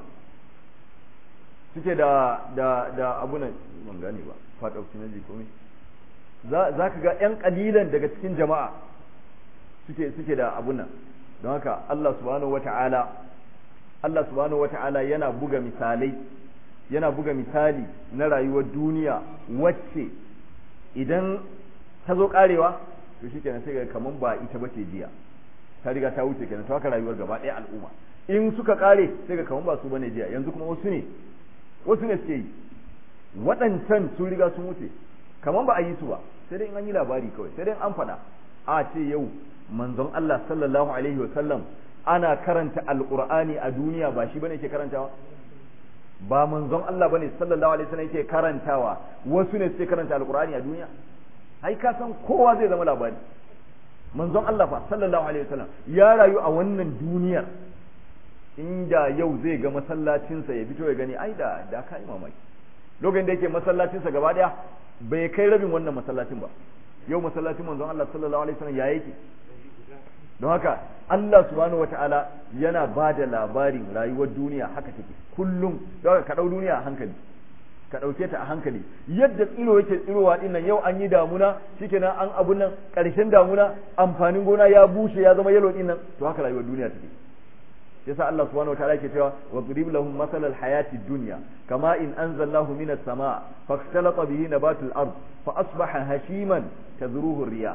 suke da da da abunan ban gane ba part of synergy ko za ka ga yan kalilan daga cikin jama'a suke suke da abunan don haka Allah subhanahu wata'ala Allah subhanahu wata'ala yana buga misalai yana buga misali na rayuwar duniya wacce idan ta zo karewa to shikenan sai ga kaman ba ita bace jiya ta riga ta wuce kenan to haka rayuwar gaba ɗaya al'umma in suka kare sai ga kaman ba su bane jiya yanzu kuma wasu ne wasu ne suke yi waɗancan sun riga sun wuce kaman ba a yi su ba sai dai in an yi labari kawai sai dai an faɗa a ce yau manzon Allah sallallahu alaihi wasallam ana karanta alqur'ani a duniya ba shi bane ke karantawa ba manzon Allah bane sallallahu alaihi wasallam yake karantawa wasu ne suke karanta alqur'ani a duniya ai ka san kowa zai zama labari manzon Allah fa sallallahu alaihi wasallam ya rayu a wannan duniyar inda yau zai ga masallacinsa ya fito ya gani ai da da kai mamaki lokacin da yake masallacinsa gaba daya bai kai rabin wannan masallacin ba yau masallacin manzon Allah sallallahu alaihi wasallam ya yake don haka Allah subhanahu wataala yana ba da labarin rayuwar duniya haka take kullum don haka ka dau duniya a hankali ka ɗauke ta a hankali yadda tsiro yake tsirowa din nan yau an yi damuna shikenan an abun nan ƙarshen damuna amfanin gona ya bushe ya zama yalo din nan to haka rayuwar duniya take yasa Allah subhanahu wataala yake cewa wa qurib lahum masal al hayati dunya kama in anzalnahu minas samaa fakhtalata bihi nabatul ard fa asbaha hashiman tadruhu riyah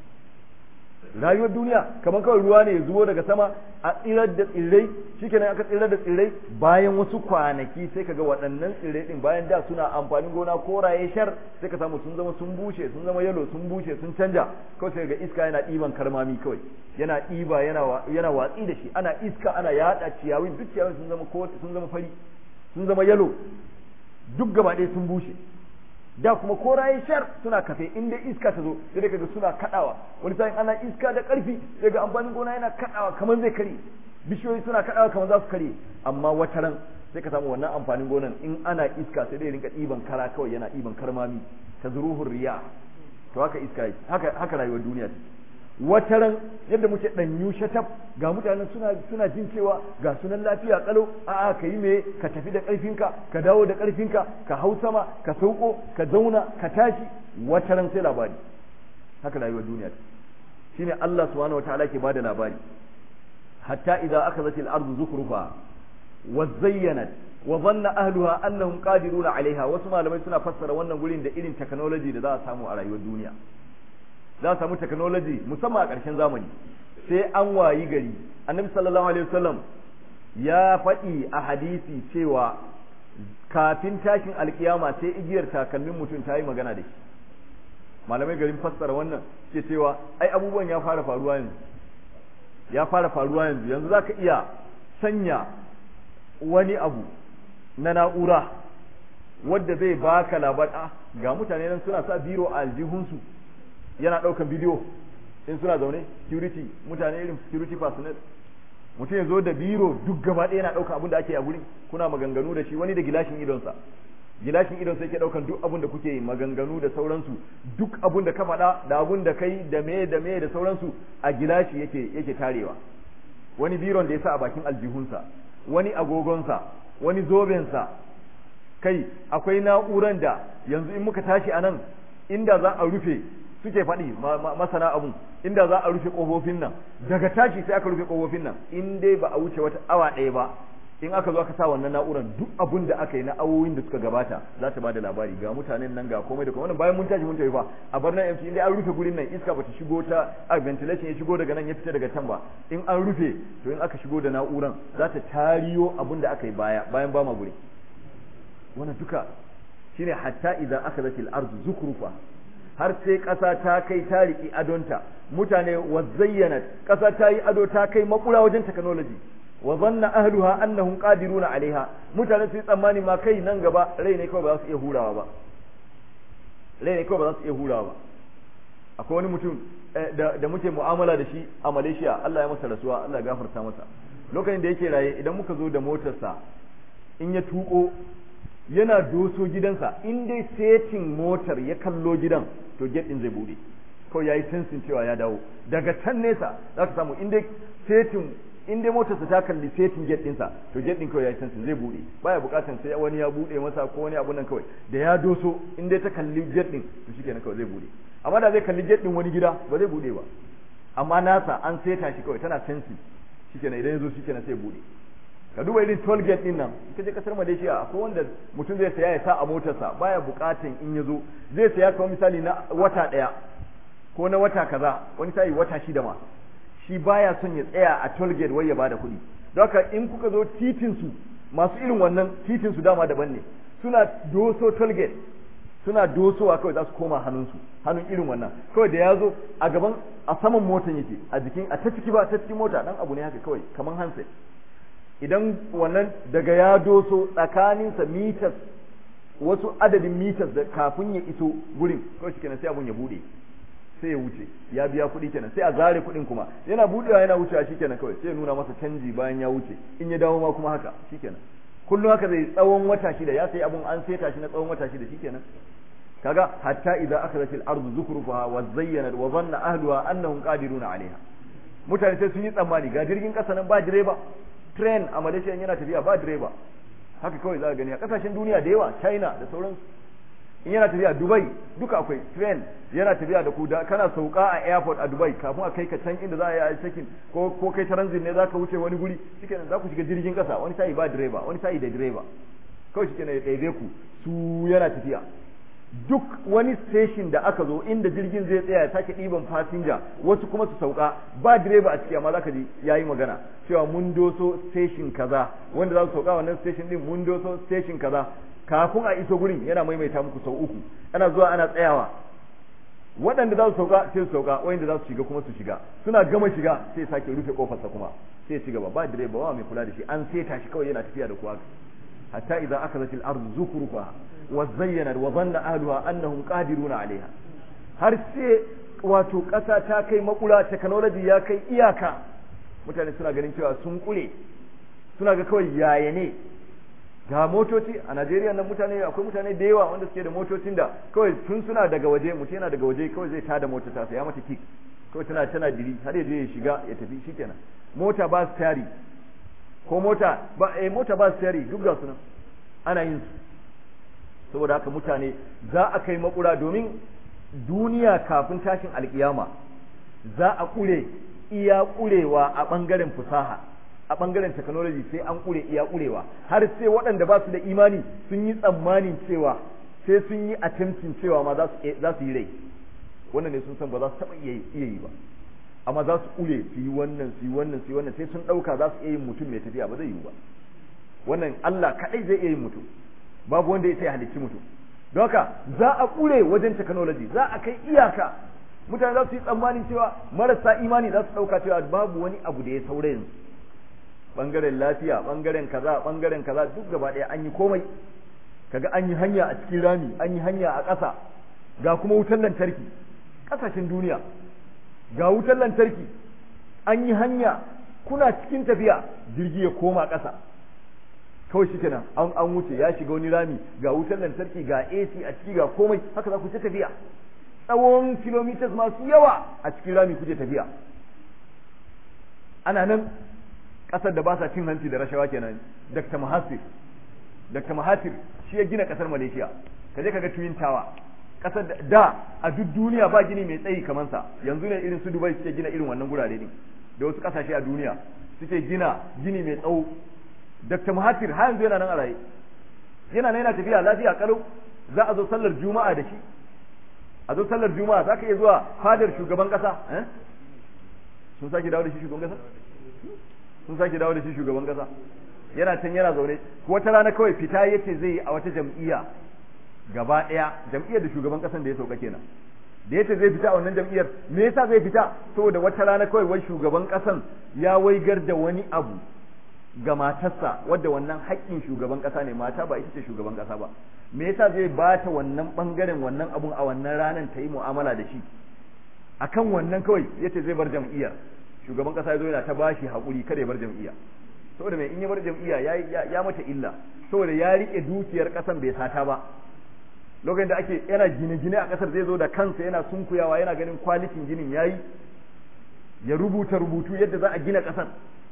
rayuwar duniya kamar kawai ruwa ne ya zubo daga sama a tsirar da tsirrai shikenan aka tsirar da tsirrai bayan wasu kwanaki sai kaga waɗannan tsirrai din bayan da suna amfanin gona koraye shar sai ka samu sun zama sun bushe sun zama yalo sun bushe sun canja kawai sai ga iska yana ɗiban karmami kawai yana ɗiba yana yana watsi da shi ana iska ana yaɗa ciyawin duk ciyawin sun zama sun zama fari sun zama yalo duk gaba ɗaya sun bushe da kuma koraye shar suna kafe in dai iska ta zo sai kaga suna kadawa wani sa'in ana iska da karfi sai ga amfanin gona yana kadawa kamar zai kare bishiyoyi suna kadawa kamar za su kare amma wata ran sai ka samu wannan amfanin gonan in ana iska sai dai rinka ɗiban kara kawai yana ɗiban karmami ta zuruhun riya to haka iska haka haka rayuwar duniya wata ran yadda muke ɗanyu shatab ga mutanen suna suna jin cewa ga sunan lafiya kalau a'a ka yi me ka tafi da ƙarfinka ka dawo da ƙarfinka ka hau sama ka sauko ka zauna ka tashi wata ran sai labari haka rayuwar duniya shine Allah subhanahu wataala ke bada labari hatta idza akhadhat al-ardu zukhrufa wa zayyanat wa dhanna ahluha annahum qadiruna 'alayha wasu malamai suna fassara wannan gurin da irin technology da za a samu a rayuwar duniya za a samu technology musamman a ƙarshen zamani sai an wayi gari annabi sallallahu alaihi wasallam ya faɗi a hadisi cewa kafin tashin alkiyama sai igiyar takalmin mutum ta yi magana da shi malamai garin fassara wannan ke cewa ai abubuwan ya fara faruwa yanzu ya fara faruwa yanzu yanzu za ka iya sanya wani abu na na'ura wadda zai baka labar a ga mutane nan suna sa biro a aljihunsu yana ɗaukan bidiyo in suna zaune security mutane irin security personnel mutum ya zo da biro duk gaba ɗaya yana ɗaukan abin da ake a gurin kuna maganganu da shi wani da gilashin idonsa gilashin idonsa yake ɗaukan duk abin da kuke yi maganganu da sauransu duk abin da ka faɗa da abin da kai da me da me da sauransu a gilashi yake yake tarewa wani biron da ya sa a bakin aljihunsa wani agogonsa wani zobensa kai akwai na'uran da yanzu in muka tashi a nan inda za a rufe suke faɗi masana abun inda za a rufe ƙofofin nan daga tashi sai aka rufe ƙofofin nan in dai ba a wuce wata awa ɗaya ba in aka zo aka sa wannan na'urar duk abun da aka yi na awowin da suka gabata za ta bada labari ga mutanen nan ga komai da komai wannan bayan mun tashi mun tafi fa a bar nan in dai an rufe gurin nan iska bata shigo ta a ventilation ya shigo daga nan ya fita daga can ba in an rufe to in aka shigo da na'uran za ta tariyo abun da aka yi baya bayan ba ma guri wannan duka shine hatta idan aka zatil ardu zukrufa har sai ƙasa ta kai ta riƙi adonta mutane wa zayyana ƙasa ta yi ado ta kai makura wajen technology wa zanna ahluha annahum qadiruna alaiha mutane su yi tsammani ma kai nan gaba rai ne kawai ba za su iya hurawa ba rai ne kawai ba za su iya hurawa ba akwai wani mutum da muke mu'amala da shi a Malaysia Allah ya masa rasuwa Allah ya gafarta masa lokacin da yake raye idan muka zo da motarsa in ya tuko yana doso gidansa in dai setin motar ya kallo gidan to gate din zai bude kawai yayi sensin cewa ya dawo daga can nesa za ka samu in dai setin in dai motarsa ta kalli setin gate ɗinsa to gate ɗin kawai yayi sensin zai bude baya bukatan sai wani ya bude masa ko wani abu nan kawai da ya doso in dai ta kalli gate ɗin to shikenan kawai zai bude amma da zai kalli gate ɗin wani gida ba zai bude ba amma nasa an seta shi kawai tana sensin shikenan idan ya zo shikenan sai bude ka duba irin toll gate din nan ita je kasar Malaysia akwai wanda mutum zai saya ya sa a motarsa baya bukatan in ya zo zai saya kamar misali na wata daya ko na wata kaza wani sai wata shida ma shi baya son ya tsaya a toll gate wai ya bada kuɗi don haka in kuka zo titin su masu irin wannan titin su dama daban ne suna doso toll gate suna dosowa kawai za su koma hannunsu hannun irin wannan kawai da ya zo a gaban a saman motan yake a jikin a ta ciki ba ta cikin mota dan abu ne haka kawai kaman handset idan wannan daga ya doso tsakaninsa mitas wasu adadin mitas da kafin ya iso gurin kawai kenan sai abun ya bude sai ya wuce ya biya kuɗi kenan sai a zare kuɗin kuma yana budewa yana wucewa shikenan kawai sai ya nuna masa canji bayan ya wuce in ya dawo ma kuma haka shikenan kullum haka zai tsawon wata shida ya sai abun an saita shi na tsawon wata shida shikenan kaga hatta idza akhadhat al-ardu zukrufaha wa zayyanat wa dhanna ahluha annahum qadiruna 'alayha mutane sai sun yi tsammani ga jirgin kasa nan ba direba train a Malaysia yana tafiya ba direba haka kawai za ka gani a kasashen duniya da yawa China da sauransu in yana tafiya Dubai duka akwai train yana tafiya da ku da kana sauka a airport a Dubai kafin a kai ka can inda za a yi check-in ko ko kai transit ne za ka wuce wani guri shikenan za ku shiga jirgin kasa wani sai ba direba wani sai da direba kawai shikenan ya ɗaiɗe ku su yana tafiya duk wani station da aka zo inda jirgin zai tsaya ya sake ɗiban fasinja wasu kuma su sauka ba direba a ciki amma zaka ji yayi magana cewa mun doso station kaza wanda za su sauka wannan station din mun doso station kaza kafin a iso gurin yana maimaita muku sau uku ana zuwa ana tsayawa waɗanda za su sauka sai su sauka wanda za su shiga kuma su shiga suna gama shiga sai sake rufe kofarsa kuma sai ci gaba ba direba ba mai kula da shi an seta shi kawai yana tafiya da kuwa hatta idan aka zatil ardu zukrufa wa zayyana wa zanna ahluha annahum qadiruna alaiha har sai wato ƙasa ta kai makura technology ya kai iyaka mutane suna ganin cewa sun kure suna ga kawai yaya ne ga motoci a Najeriya nan mutane akwai mutane da yawa wanda suke da motocin da kawai tun suna daga waje mutum yana daga waje kawai zai tada mota ta ya mata kick kawai tana tana diri har ya je ya shiga ya tafi shikenan mota ba stari ko mota ba eh mota ba stari duk ga sunan ana yin su saboda haka mutane za a kai makura domin duniya kafin tashin alkiyama za a kure iya kurewa a bangaren fusaha a bangaren technology sai an kure iya kurewa har sai waɗanda ba su da imani sun yi tsammanin cewa sai sun yi attempting cewa ma za su yi rai wannan ne sun san ba za su taɓa iya yi ba amma za su ƙure su yi wannan su yi wannan su yi wannan sai sun ɗauka za su iya yin mutum mai tafiya ba zai yiwu ba wannan Allah kaɗai zai iya yin mutum babu wanda ya sai halicci mutum don haka za a ƙure wajen technology za a kai iyaka mutane za su yi tsammanin cewa marasa imani za su ɗauka cewa babu wani abu da ya saura yanzu ɓangaren lafiya ɓangaren kaza ɓangaren kaza duk gaba ɗaya an yi komai kaga an yi hanya a cikin rami an yi hanya a ƙasa ga kuma wutar lantarki ƙasashen duniya ga wutar lantarki an yi hanya kuna cikin tafiya jirgi ya koma ƙasa kawai shi kenan an an wuce ya shiga wani rami ga wutar lantarki ga AC a ciki ga komai haka za ku ta tafiya tsawon kilomitas masu yawa a cikin rami kuke tafiya ana nan ƙasar da ba sa cin hanci da rashawa kenan Dr. Mahathir Dr. Mahathir shi ya gina ƙasar Malaysia kaje kaga Twin Tower ƙasar da a duk duniya ba gini mai tsayi kamar sa yanzu ne irin su Dubai suke gina irin wannan gurare ne da wasu ƙasashe a duniya suke gina gini mai tsawo Dr. Mahathir har yanzu yana nan a raye yana nan yana tafiya lafiya kalau za a zo sallar juma'a da shi a zo sallar juma'a za ka iya zuwa fadar shugaban kasa sun sake dawo da shi shugaban kasa sun sake dawo da shi shugaban kasa yana can yana zaune wata rana kawai fita yace zai yi a wata jam'iyya gaba ɗaya jam'iyyar da shugaban kasan da ya sauka kenan da yace zai fita a wannan jam'iyyar me yasa zai fita saboda wata rana kawai wai shugaban kasan ya waigar da wani abu ga matarsa wadda wannan haƙƙin shugaban ƙasa ne mata ba ita ce shugaban ƙasa ba me yasa zai ba ta wannan ɓangaren wannan abun a wannan ranar ta yi mu'amala da shi akan wannan kawai yace zai bar jam'iyyar shugaban ƙasa ya zo yana ta bashi haƙuri kada ya bar jam'iyya saboda mai in ya bar jam'iyya ya ya mata illa saboda ya rike dukiyar ƙasan bai sata ba lokacin da ake yana gine-gine a ƙasar zai zo da kansa yana sunkuyawa yana ganin kwalitin ginin yayi ya rubuta rubutu yadda za a gina ƙasar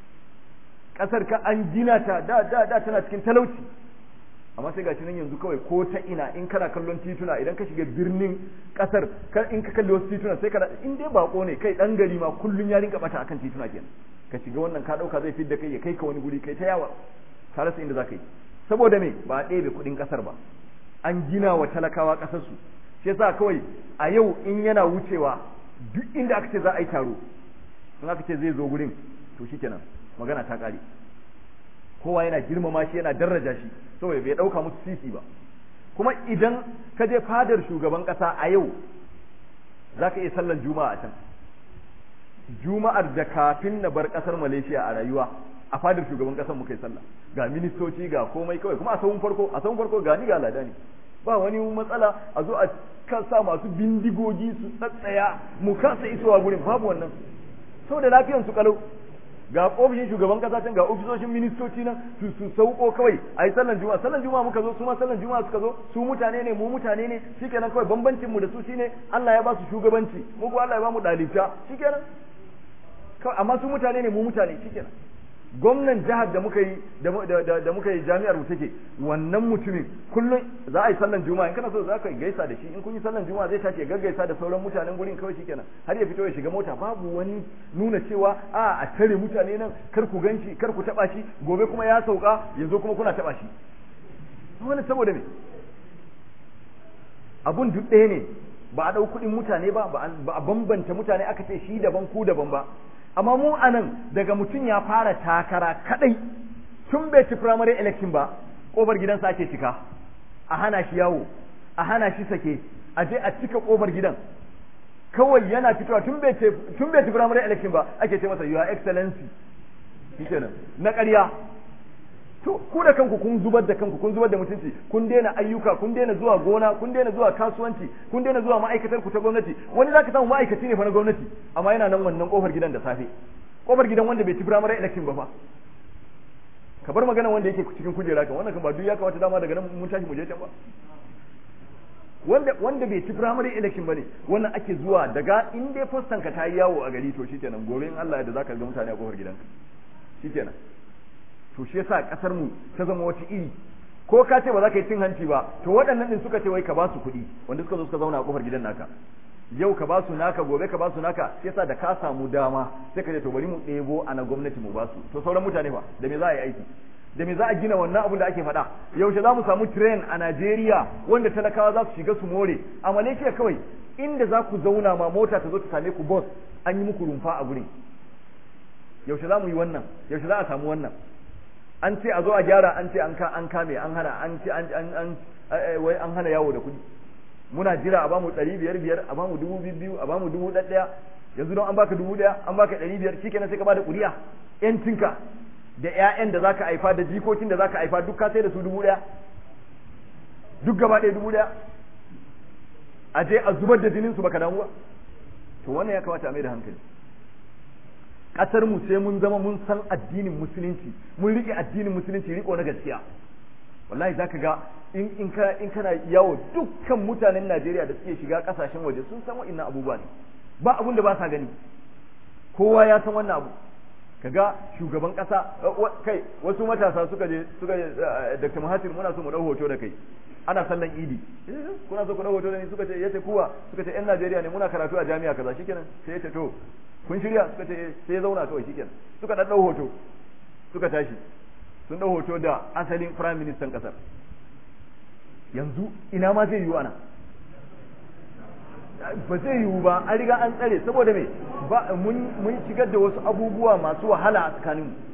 kasar ka an gina ta da da da tana cikin talauci amma sai gashi nan yanzu kawai ko ta ina in kana kallon tituna idan ka shiga birnin kasar in ka kalli wasu tituna sai ka in dai bako ne kai dan gari ma kullun ya rinka bata akan tituna kenan ka shiga wannan ka dauka zai fidda kai ya kai ka wani guri kai ta yawa ka rasa inda zaka yi saboda me ba a ɗebe kuɗin kasar ba an gina wa talakawa kasar su shi yasa kawai a yau in yana wucewa duk inda aka ce za a yi taro in aka ce zai zo gurin to shikenan magana ta ƙare kowa yana girmama shi yana daraja shi saboda bai ɗauka musu sisi ba kuma idan ka je fadar shugaban ƙasa a yau za ka iya sallan juma'a a can juma'ar da kafin na bar ƙasar malaysia a rayuwa a fadar shugaban ƙasar muka yi sallah ga ministoci ga komai kawai kuma a sahun farko a sahun farko ga ni ga lada ne ba wani matsala a zo a kasa masu bindigogi su tsatsaya mu kasa isowa gurin babu wannan saboda lafiyan su kalau ga ofishin shugaban kasa can ga ofisoshin ministoci nan su su sauko kawai a yi sallan juma'a sallan juma'a muka zo su ma sallan juma'a suka zo su mutane ne mu mutane ne shikenan kawai bambancin mu da su shine Allah ya ba su shugabanci mu ko Allah ya ba mu dalibta shikenan kawai amma su mutane ne mu mutane shikenan gwamnan jihar da muka yi da muka yi jami'ar mu take wannan mutumin kullum za a yi sallan juma'a in kana so za ka gaisa da shi in kun yi sallan juma'a zai tashi ya gaggaisa da sauran mutanen gurin kawai shikenan har ya fito ya shiga mota babu wani nuna cewa a a tare mutane nan kar ku ganshi kar ku taba shi gobe kuma ya sauka yanzu kuma kuna taba shi wani saboda me abun duk ɗaya ne ba a ɗau kuɗin mutane ba ba a bambanta mutane aka ce shi daban ku daban ba amma mu anan daga mutum ya fara takara kadai tun bai ci primary election ba kofar gidansa ake cika a hana shi yawo a hana shi sake a je a cika kofar gidan kawai yana fitowa tun bai ci tun bai ci primary election ba ake ce masa your excellency shikenan na ƙarya to ku da kanku kun zubar da kanku kun zubar da mutunci kun daina ayyuka kun daina zuwa gona kun daina zuwa kasuwanci kun daina zuwa ma'aikatar ku ta gwamnati wani zaka samu ma'aikaci ne fa na gwamnati amma yana nan wannan kofar gidan da safe kofar gidan wanda bai ci primary election ba fa ka bar magana wanda yake cikin kujera kan wannan kan ba duk ya kamata dama daga nan mun tashi mu je can ba wanda wanda bai ci primary election bane wannan ake zuwa daga in dai postan ka ta yi yawo a gari to shikenan gobe in Allah ya da zaka ga mutane a kofar gidanka shikenan to shi yasa kasar mu ta zama wata iri ko ka ce ba za ka yi cin hanci ba to waɗannan din suka ce wai ka ba su kuɗi wanda suka zo suka zauna a kofar gidan naka yau ka ba su naka gobe ka ba su naka shi yasa da ka samu dama sai ka ce to bari mu ɗebo a na gwamnati mu ba su to sauran mutane ba da me za a yi aiki da me za a gina wannan abun da ake faɗa yaushe za mu samu train a Najeriya wanda talakawa za su shiga su more a Malaysia kawai inda za ku zauna ma mota ta zo ta same ku bus an yi muku rumfa a gurin yaushe za mu yi wannan yaushe za a samu wannan an ce a zo a gyara an ce an kame an hana an ce an wai an hana yawo da kuɗi muna jira a bamu ɗari biyar biyar a bamu dubu biyu a bamu dubu ɗaya yanzu don an baka dubu ɗaya an baka ɗari biyar shikenan sai ka bada ƙuri'a ƴancinka da ƴaƴan da zaka haifa da jikokin da zaka haifa duk ka sai da su dubu ɗaya duk gaba ɗaya dubu ɗaya a je a zubar da jinin su baka damu ba to wannan ya kamata a mai da hankali ƙasar mu sai mun zama mun san addinin musulunci mun rike addinin musulunci riko na gaskiya wallahi zaka ga in in ka in kana yawo dukkan mutanen Najeriya da suke shiga kasashen waje sun san wa'annan abubuwa ne ba abun da ba sa gani kowa ya san wannan abu kaga shugaban kasa kai wasu matasa suka je suka je Dr. Mahathir muna so mu dau hoto da kai ana sallan idi kuna so ku dau hoto da ni suka ce yace kuwa suka ce yan Najeriya ne muna karatu a jami'a kaza shikenan sai yace to kun shirya suka ce sai ya zauna kawai shikenan suka dan dau hoto suka tashi sun dau hoto da asalin prime minister kasar yanzu ina ma zai yiwu ana ba zai yiwu ba an riga an tsare saboda me ba mun mun shigar da wasu abubuwa masu wahala a tsakanin mu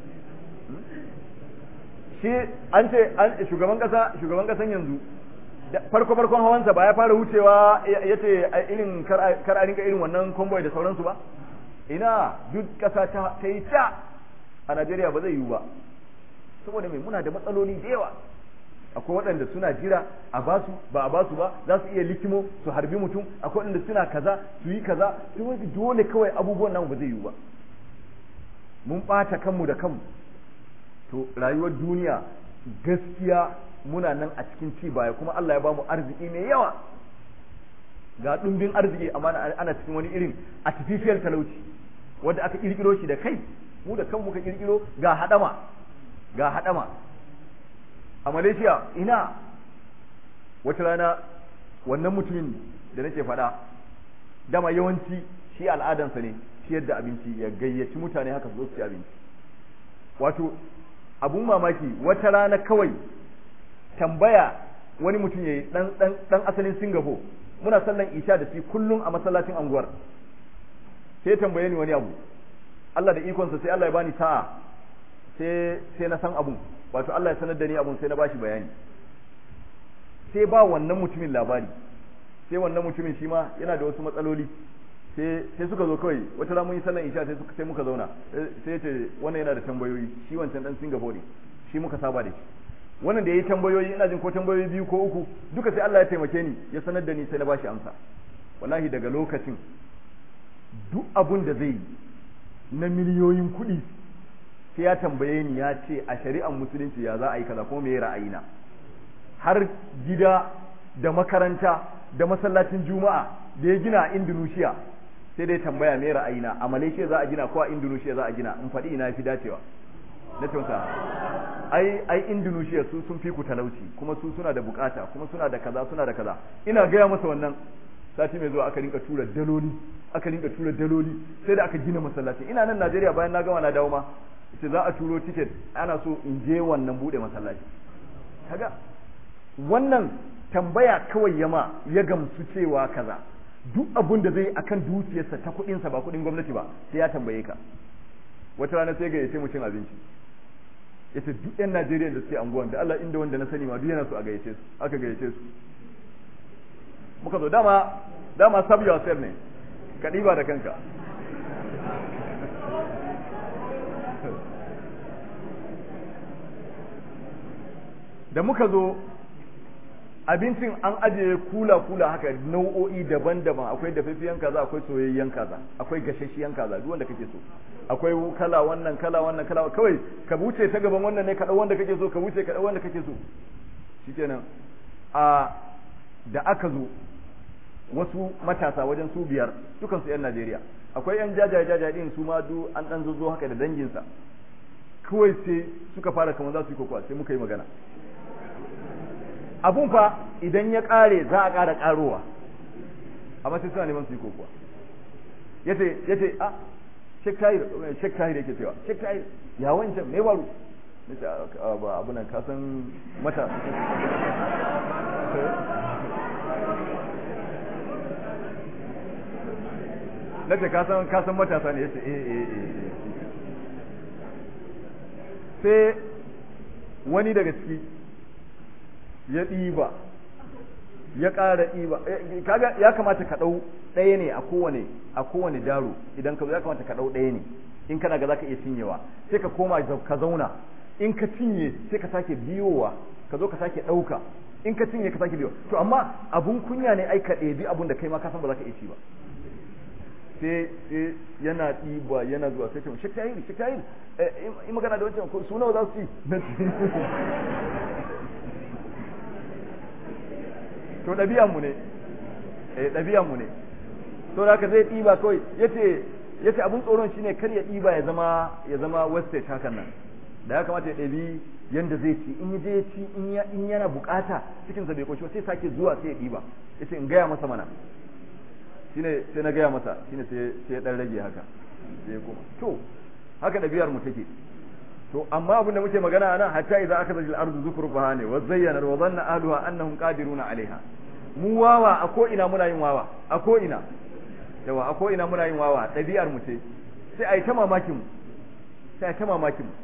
shi an ce an shugaban kasa shugaban kasan yanzu farko farkon hawansa ba ya fara wucewa ya ce irin kar a rinka irin wannan convoy da sauransu ba ina duk kasa ta yi ta a Najeriya ba zai yiwu ba saboda mai muna da matsaloli da yawa akwai waɗanda suna jira a basu ba a basu ba za su iya likimo su harbi mutum akwai waɗanda suna kaza su yi kaza dole kawai abubuwan nan ba zai yiwu ba mun ɓata kanmu da kanmu to rayuwar duniya gaskiya muna nan a cikin ci baya kuma Allah ya bamu arziki mai yawa ga ɗumbin arziki amma ana cikin wani irin artificial talauci wanda aka kirkiro shi da kai mu da kanmu ka kirkiro ga hadama ga hadama a malaysia ina wata rana wannan mutumin da nake faɗa dama yawanci shi al'adansa ne ciyar da abinci ya gayyaci mutane haka su zo su ci abinci wato abun mamaki wata rana kawai tambaya wani mutum ya yi dan asalin singapore muna sallan isha da shi kullum a masallacin anguwar sai tambaye ni wani abu Allah da ikonsa sai Allah ya bani sa'a sai sai na san abun wato Allah ya sanar da ni abun sai na bashi bayani sai ba wannan mutumin labari sai wannan mutumin shi ma yana da wasu matsaloli sai sai suka zo kawai wata rana mun yi sallan isha sai suka sai muka zauna sai ya ce wannan yana da tambayoyi shi wancan dan Singapore ne shi muka saba da shi wannan da yayi tambayoyi ina jin ko tambayoyi biyu ko uku duka sai Allah ya taimake ni ya sanar da ni sai na bashi amsa wallahi daga lokacin duk abun da zai yi na miliyoyin kuɗi sai ya tambaye ni ya ce a shari'ar musulunci ya za a yi kaza ko me ra'ayina har gida da makaranta da masallacin juma'a da ya gina a Indonesia sai dai tambaya me ra'ayina a Malaysia za a gina ko a Indonesia za a gina in faɗi ina fi dacewa na ce masa ai ai Indonesia su sun fi ku talauci kuma su suna da bukata kuma suna da kaza suna da kaza ina gaya masa wannan sati mai zuwa aka rinka tura daloli aka rinka tura daloli sai da aka gina masallaci ina nan Najeriya bayan na gama na dawo ma ce za a turo ticket ana so in je wannan bude masallaci kaga wannan tambaya kawai yama ya gamsu cewa kaza duk abun da zai akan dukiyarsa ta kuɗinsa ba kuɗin gwamnati ba sai ya tambaye ka wata rana sai ga yace mu cin abinci yace duk yan Najeriya da suke anguwan da Allah inda wanda na sani ma duk yana so a gayyace su aka gayyace su muka zo dama dama sab yourself ne ka ɗiba da kanka da muka zo abincin an ajiye kula-kula haka nau'o'i daban-daban akwai dafaffiyan kaza akwai soyayyen kaza akwai gashashiyan kaza duk wanda kake so akwai kala wannan kala wannan kala kawai ka wuce ta gaban wannan ne ka dau wanda kake so ka wuce ka dau wanda kake so shikenan a da aka zo wasu matasa wajen su biyar dukan su yan Najeriya akwai yan jajaye jajaye din su ma du an dan zo haka da danginsa kawai sai suka fara kamar za su yi kokowa sai muka yi magana abun fa idan ya kare za a kara karowa amma sai suna neman su yi kokowa yace yace a Sheikh Tahir Sheikh Tahir yake cewa Sheikh Tahir ya wancan me baro nace ba abu nan ka san mata na ce ka san ka san matasa ne yace eh eh eh sai wani daga ciki ya ɗiba ya ƙara ɗiba kaga ya kamata ka ɗau ɗaya ne a kowane a kowane daro idan ka zo ya kamata ka ɗau ɗaya ne in kana ga zaka iya cinyewa sai ka koma ka zauna in ka cinye sai ka sake biyowa ka zo ka sake ɗauka in ka cinye ka sake biyo to amma abun kunya ne ai ka ɗebi abun da kai ma ka san ba za ka iya ci ba sai sai yana ɗiba yana zuwa sai ce shi tayiri shi tayiri in magana da wancan su nawa za su ci to ɗabi'an mu ne eh ɗabi'an mu ne to da haka zai ɗiba kawai yace yace abun tsoron shine kar ya ɗiba ya zama ya zama wastage hakan nan da ya kamata ya ɗabi yanda zai ci in je ya ci in yana bukata cikin sa bai koshi sai sake zuwa sai ya ɗiba yace in gaya masa mana shine sai na gaya masa shine sai sai ya dan rage haka sai ya koma to haka ɗabi'ar mu take to amma abin da muke magana anan hatta idza akhadha al-ardu zukrufaha ne wa zayyana wa dhanna ahluha annahum qadiruna 'alayha mu wawa a ko ina muna yin wawa a ko ina yawa a ko ina muna yin wawa ɗabi'ar mu ce sai ai ta mamakin mu sai ai ta mamakin mu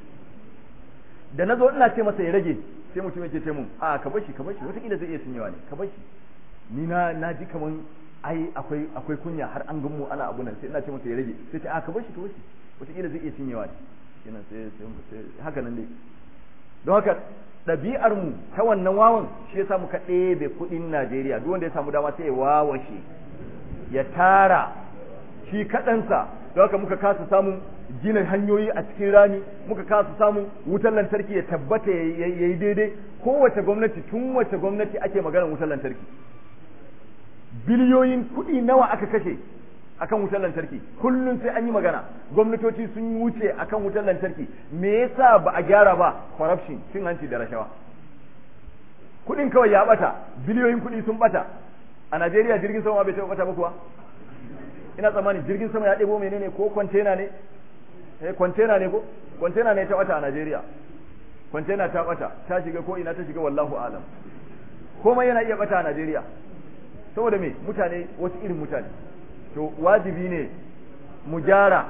da nazo ina ce masa ya rage sai mutum yake ce mun a ka bashi ka bashi wataƙila zai iya cinyewa ne ka bashi ni na na ji kaman ai akwai akwai kunya har an gan mu ana abu nan sai ina ce masa ya rage sai ce a ka bashi ka bashi wataƙila zai iya cinyewa ne kenan sai sai haka nan dai don haka ɗabi'ar mu ta wannan wawan shi yasa muka ɗebe kuɗin Najeriya duk wanda ya samu dama sai ya wawashe ya tara shi kaɗansa don haka muka kasa samun gina hanyoyi a cikin rani muka kasa samun wutar lantarki ya tabbata ya yi daidai kowace gwamnati tun wace gwamnati ake maganar wutar lantarki biliyoyin kuɗi nawa aka kashe akan wutar lantarki kullum sai an yi magana gwamnatoci sun wuce akan wutar lantarki me yasa ba a gyara ba corruption cin hanci da rashawa kuɗin kawai ya bata biliyoyin kuɗi sun bata a Najeriya jirgin sama bai taɓa bata ba kuwa ina tsammani jirgin sama ya ɗebo menene ko kwantena ne eh kwantena ne ko kwantena ne ta bata a Najeriya kwantena ta bata ta shiga ko ina ta shiga wallahu alam komai yana iya bata a Najeriya saboda me mutane wasu irin mutane to wajibi ne mu gyara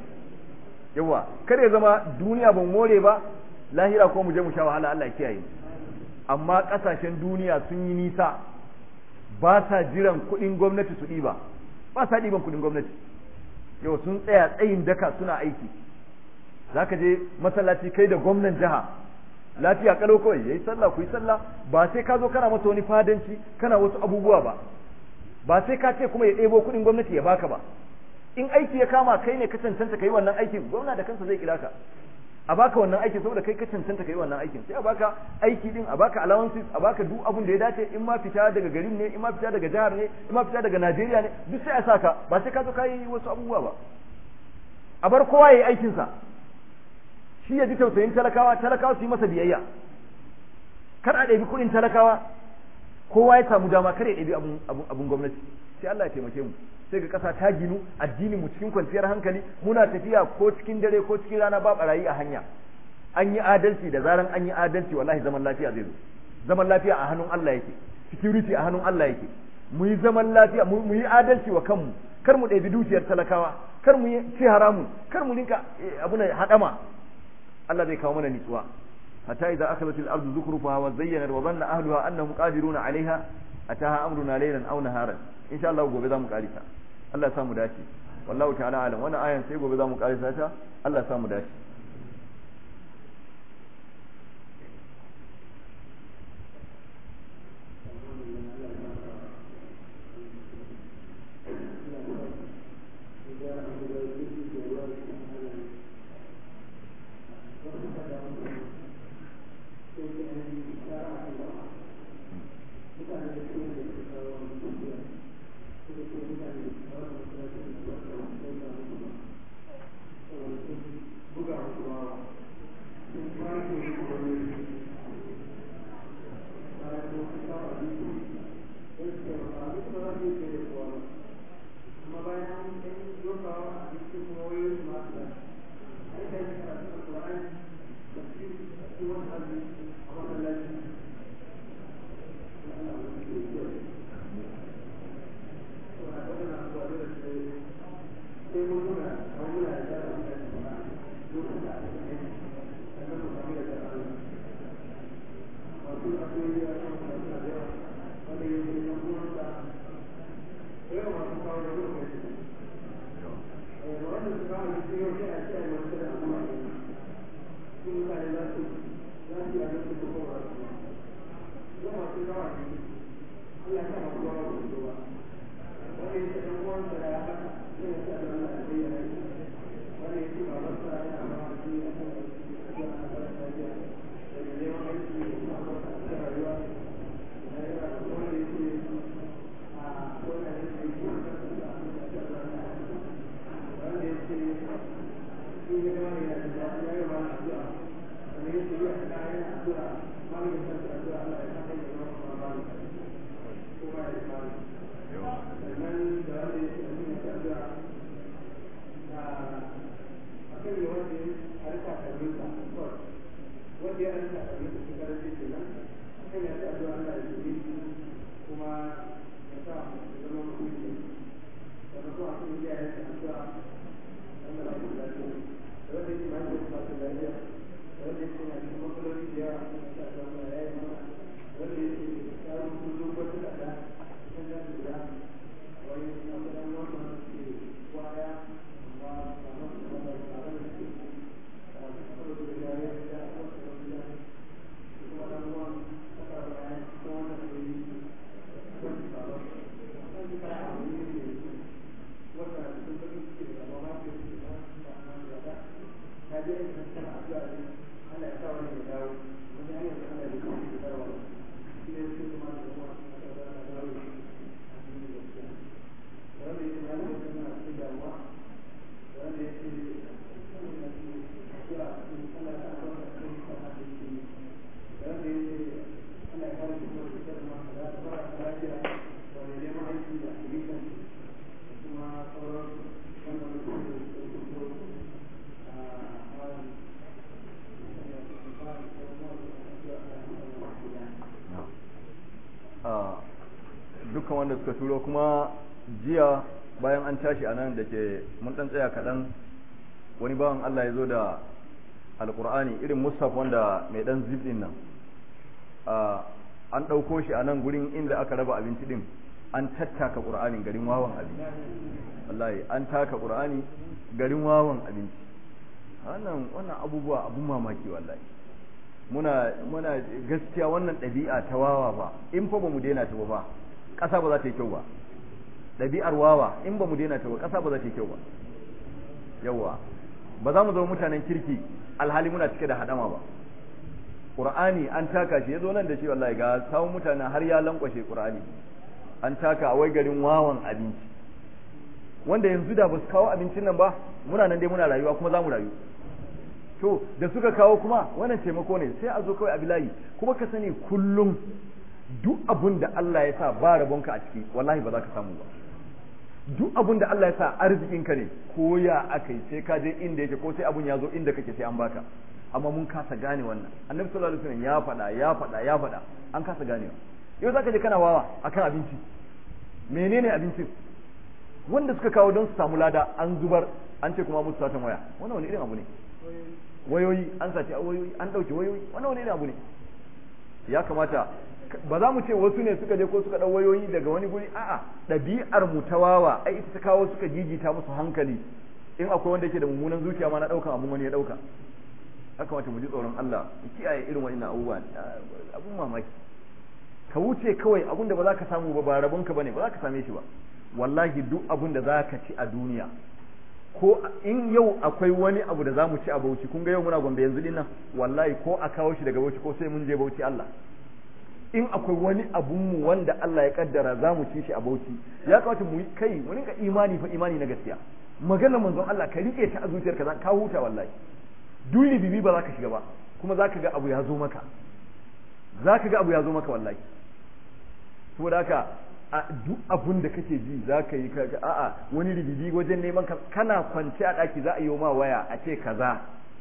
yawa kar ya zama duniya ban more ba lahira ko mu je mu sha wahala Allah ya kiyaye amma kasashen duniya sun yi nisa ba sa jiran kuɗin gwamnati su ɗiba ba sa ɗiban kuɗin gwamnati yau sun tsaya tsayin daka suna aiki zaka je masallaci kai da gwamnan jiha lafiya kalau kawai yayi sallah ku yi sallah ba sai ka zo kana masa wani fadanci kana wasu abubuwa ba ba sai ka ce kuma ya ɗebo kuɗin gwamnati ya baka ba in aiki ya kama kai ne ka cancanta kai wannan aikin gwamna da kansa zai kira ka a baka wannan aikin saboda kai ka cancanta kai wannan aikin sai a baka aiki din a baka allowances a baka duk abun da ya dace in ma fita daga garin ne in ma fita daga jihar ne in ma fita daga Najeriya ne duk sai a saka ba sai ka zo ka yi wasu abubuwa ba a bar kowa ya yi aikinsa shi ya ji tausayin talakawa talakawa su yi masa biyayya kar a ɗabi kuɗin talakawa kowa ya samu dama kar ya ɗabi abun gwamnati sai Allah ya taimake mu sai ga ƙasa ta ginu addinin mu cikin kwanciyar hankali muna tafiya ko cikin dare ko cikin rana ba barayi a hanya an yi adalci da zaran an yi adalci wallahi zaman lafiya zai zo zaman lafiya a hannun Allah yake security a hannun Allah yake mu yi zaman lafiya mu yi adalci wa kanmu kar mu ɗabi dukiyar talakawa kar mu yi ci haramu kar mu rinka abu na haɗama Allah zai kawo mana nitsuwa hatta idza akhadhat al-ardu zukrufaha wa zayyanat wa dhanna ahliha annahum qadiruna 'alayha ataha amruna laylan aw naharan insha Allah gobe za mu karisa Allah ya samu dace wallahu ta'ala alam wannan ayan sai gobe za mu karisa ta Allah ya samu dace dukkan wanda suka turo kuma jiya bayan an tashi a nan da ke mun dan tsaya kaɗan wani bawan Allah ya zo da alkur'ani irin musaf wanda mai dan zip din nan an ɗauko shi a nan gurin inda aka raba abinci din an tattaka ƙur'anin garin wawan abinci wallahi an taka ƙur'ani garin wawan abinci wannan wannan abubuwa abun mamaki wallahi muna muna gaskiya wannan ɗabi'a ta wawa ba in fa ba mu daina ta ba ƙasa ba za ta yi kyau ba ɗabi'ar wawa in ba mu daina ta ba ƙasa ba za ta yi kyau ba yawa ba za mu zama mutanen kirki alhali muna cike da haɗama ba ƙur'ani an taka shi ya zo nan da shi wallahi ga sawun mutane har ya lankwashe ƙur'ani an taka a wai garin wawan abinci wanda yanzu da ba su kawo abincin nan ba muna nan dai muna rayuwa kuma za mu rayu to da suka kawo kuma wannan taimako ne sai a zo kawai a bilayi kuma ka sani kullum duk abun da Allah ya sa ba rabonka a ciki wallahi ba za ka samu ba duk abun da Allah ya sa arzikinka ne ko ya aka yi sai ka je inda yake ko sai abun ya zo inda kake sai an baka amma mun kasa gane wannan annabi sallallahu alaihi wasallam ya faɗa ya faɗa ya faɗa an kasa ganewa yau zaka je kana wawa akan abinci menene abincin wanda suka kawo don su samu lada an zubar an ce kuma musu satan waya wannan wani irin abu ne wayoyi an sace wayoyi an dauke wayoyi wannan wani irin abu ne ya kamata ba za mu ce wasu ne suka je ko suka dau wayoyi daga wani guri a'a ɗabi'ar mu ta wawa ai ita ta kawo suka jijita musu hankali in akwai wanda yake da mummunan zuciya ma na daukan abun wani ya dauka ya kamata mu ji tsoron Allah mu kiyaye irin wa'annan abubuwa abun mamaki ka wuce kawai abun da ba za ka samu ba ba rabonka bane ba za ka same shi ba wallahi duk abun da za ka ci a duniya ko in yau akwai wani abu da za mu ci a bauchi kun ga yau muna gombe yanzu dinnan wallahi ko a kawo shi daga bauchi ko sai mun je bauchi Allah in akwai wani abun mu wanda Allah ya kaddara za mu ci shi a bauchi ya kamata mu kai mu rinka imani fa imani na gaskiya maganar manzon Allah ka rike ta a zuciyarka za ka huta wallahi duli bibi ba za ka shiga ba kuma za ka ga abu ya zo maka za ka ga abu ya zo maka wallahi saboda haka a duk abun da kake ji za ka yi kaga a'a wani ribibi wajen neman ka kana kwance a ɗaki za a yi ma waya a ce kaza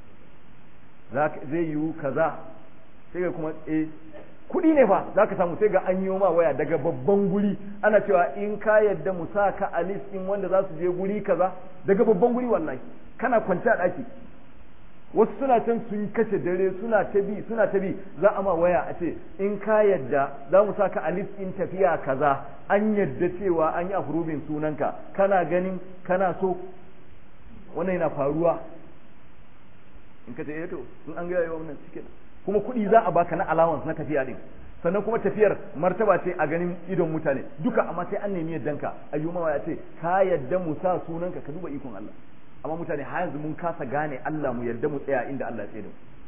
zai yiwu kaza sai ga kuma eh kuɗi ne fa za ka samu sai ga an yi ma waya daga babban guri ana cewa in ka yadda mu sa ka a list in wanda za su je guri kaza daga babban guri wallahi kana kwance a ɗaki wasu suna can sun kashe dare suna ta bi suna ta bi za a ma waya a ce in ka yadda za mu saka a list in tafiya kaza an yadda cewa an yi afrobin sunanka kana ganin kana so wannan yana faruwa in ka ce eh to in an gaya wannan cikin kuma kuɗi za a baka na allowance na tafiya din sannan kuma tafiyar martaba ce a ganin idon mutane duka amma sai an nemi yaddanka ayyuma ya ce ka yadda mu sa sunanka ka duba ikon Allah amma mutane har yanzu mun kasa gane Allah mu yadda mu tsaya inda Allah ya tsaye da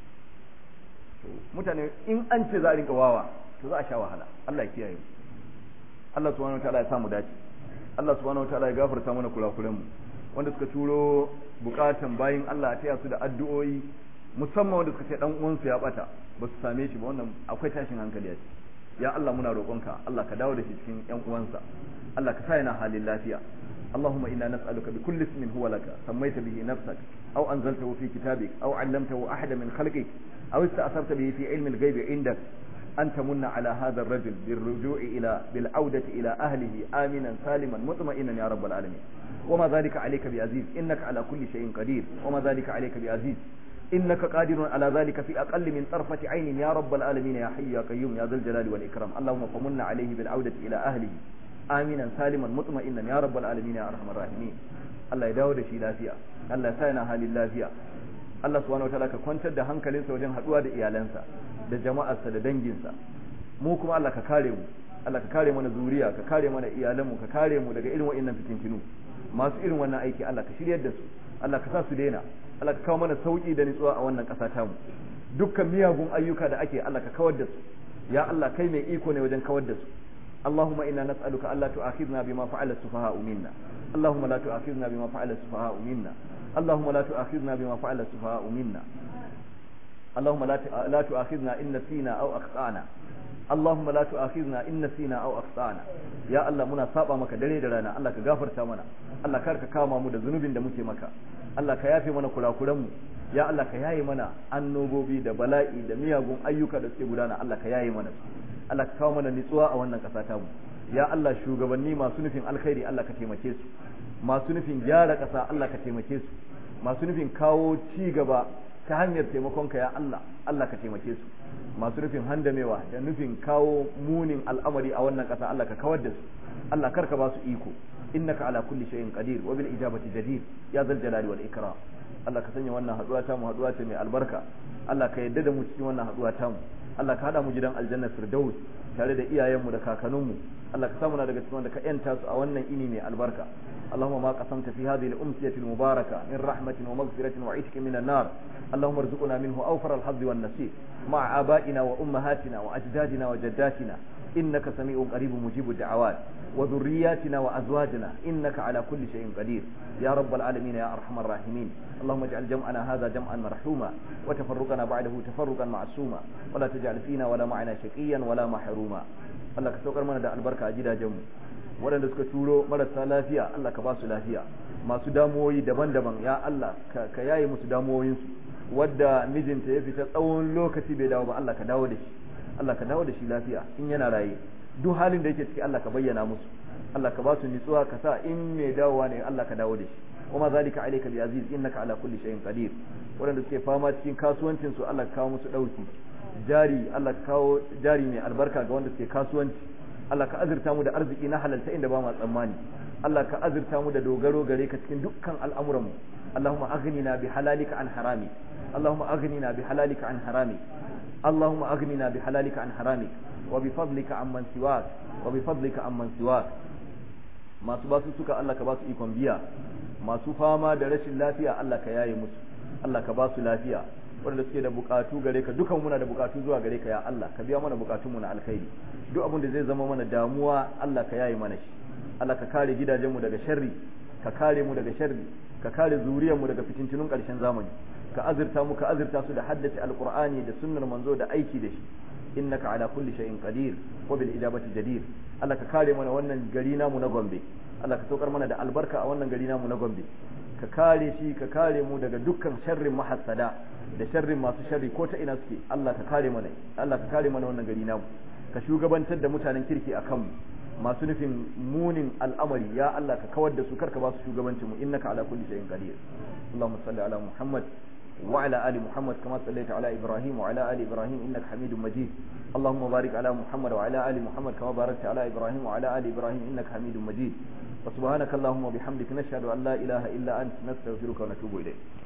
mu mutane in an ce za a rinka wawa to za a sha wahala Allah ya kiyaye mu Allah subhanahu wataala ya samu dace Allah subhanahu wataala ya gafarta mana kurakuren mu wanda suka turo bukatan bayin Allah a taya su da addu'o'i musamman wanda suka ce dan uwansu ya bata ba su same shi ba wannan akwai tashin hankali a ciki ya Allah muna roƙonka Allah ka dawo da shi cikin ƴan uwansa Allah ka sa yana halin lafiya اللهم إنا نسألك بكل اسم هو لك سميت به نفسك أو أنزلته في كتابك أو علمته أحدا من خلقك أو استأثرت به في علم الغيب عندك أن تمن على هذا الرجل بالرجوع إلى بالعودة إلى أهله آمنا سالما مطمئنا يا رب العالمين وما ذلك عليك بعزيز إنك على كل شيء قدير وما ذلك عليك بعزيز إنك قادر على ذلك في أقل من طرفة عين يا رب العالمين يا حي يا قيوم يا ذا الجلال والإكرام اللهم فمن عليه بالعودة إلى أهله آمنا سالما مطمئنا يا رب العالمين يا أرحم الراحمين الله يداود شي لافيا الله يسانا حال اللافيا Allah subhanahu wataala ka kwantar da hankalinsa wajen haduwa da iyalansa da jama'arsa da danginsa mu kuma Allah ka kare mu Allah ka kare mana zuriya ka kare mana iyalanmu ka kare mu daga irin wa'annan fitintinu masu irin wannan aiki Allah ka shiryar da su Allah ka sa su daina Allah ka kawo mana sauki da nutsuwa a wannan ƙasa tamu dukkan miyagun ayyuka da ake Allah ka kawar da su ya Allah kai mai iko ne wajen kawar da su اللهم إنا نسألك ألا تؤاخذنا بما فعل السفهاء منا اللهم لا تؤاخذنا بما فعل السفهاء منا اللهم لا تؤاخذنا بما فعل السفهاء منا اللهم لا لا تؤاخذنا إن نسينا أو أخطأنا اللهم لا تؤاخذنا إن نسينا أو أخطأنا يا الله muna saba maka dare da rana Allah ka gafarta mana Allah kar ka kama mu da zunubin da muke maka Allah ka yafe mana kurakuran mu ya Allah ka yaye mana annobobi da bala'i da miyagun ayyuka da suke gudana Allah ka yaye mana Allah ka kawo mana nutsuwa a wannan ƙasa ta mu ya Allah shugabanni masu nufin alkhairi Allah ka taimake su masu nufin gyara ƙasa Allah ka taimake su masu nufin kawo ci gaba ta hanyar taimakonka ya Allah Allah ka taimake su masu nufin handamewa da nufin kawo munin al'amari a wannan ƙasa Allah ka kawar da su Allah kar ka ba su iko innaka ala kulli shay'in qadir wa bil ijabati jadir ya zal jalali wal ikram Allah ka sanya wannan haduwa ta mu haduwa ce mai albarka Allah ka yadda da mu cikin wannan haduwa ta mu Allah ka hada mu gidan aljanna firdaus tare da iyayenmu da kakanninmu Allah ka samu na daga cikin wanda ka yanta su a wannan ini mai albarka اللهم ما قسمت في هذه الأمسية المباركة من رحمة ومغفرة وعتق من النار اللهم ارزقنا منه أوفر الحظ والنصيب مع آبائنا وأمهاتنا وأجدادنا وجداتنا إنك سميع قريب مجيب الدعوات وذرياتنا وأزواجنا إنك على كل شيء قدير يا رب العالمين يا أرحم الراحمين اللهم اجعل جمعنا هذا جمعا مرحوما وتفرقنا بعده تفرقا معصوما ولا تجعل فينا ولا معنا شقيا ولا محروما الله كسوكر من دا البركة أجدا جمع waɗanda suka turo marasa lafiya Allah ka ba su lafiya masu damuwoyi daban-daban ya Allah ka yaye musu damuwoyinsu wadda mijinta ya fita tsawon lokaci bai dawo ba Allah ka dawo da shi Allah ka dawo da shi lafiya in yana raye duk halin da yake ciki Allah ka bayyana musu Allah ka ba su nutsuwa ka sa in mai dawowa ne Allah ka dawo da shi kuma zalika alayka bi aziz innaka ala kulli shay'in qadir waɗanda suke fama cikin kasuwancin su Allah ka kawo musu dauki jari Allah ka kawo jari mai albarka ga wanda suke kasuwanci Allah ka azurta mu da arziki na halalta inda ba ma tsammani Allah ka azurta mu da dogaro gare ka cikin dukkan al'amuranmu Allahumma aghnina bi halalika an harami Allahumma aghnina bi halalika an harami Allahumma aghnina bi halalika an harami wa bi fadlika amman siwak wa bi fadlika amman siwak masu basu suka Allah ka basu ikon biya masu fama da rashin lafiya Allah ka yaye musu Allah ka basu lafiya wanda suke da bukatu gare ka dukan muna da bukatu zuwa gare ka ya Allah ka biya mana bukatunmu na alkhairi duk abin da zai zama mana damuwa Allah ka yaye mana shi Allah ka kare gidajenmu daga sharri ka kare mu daga sharri ka kare zuriyarmu daga fitintunun karshen zamani ka azurta mu ka azurta su da haddace alqur'ani da sunnar manzo da aiki da shi innaka ala kulli shay'in qadir wa bil ijabati jadir Allah ka kare mana wannan gari namu na Gombe Allah ka saukar mana da albarka a wannan gari namu na Gombe ka kare shi ka kare mu daga dukkan sharrin mahassada da sharrin masu sharri ko ta ina suke Allah ka kare mana Allah ka kare mana wannan gari namu ka shugabantar da mutanen kirki a kanmu masu nufin munin al'amari ya Allah ka kawar da su karka ba su shugabancin mu innaka ala kulli shay'in qadir Allahumma salli ala Muhammad وعلى آل محمد كما صليت على إبراهيم وعلى آل إبراهيم إنك حميد مجيد اللهم بارك على محمد وعلى آل محمد كما باركت على إبراهيم وعلى آل إبراهيم إنك حميد مجيد وسبحانك اللهم وبحمدك نشهد أن لا إله إلا أنت نستغفرك ونتوب إليك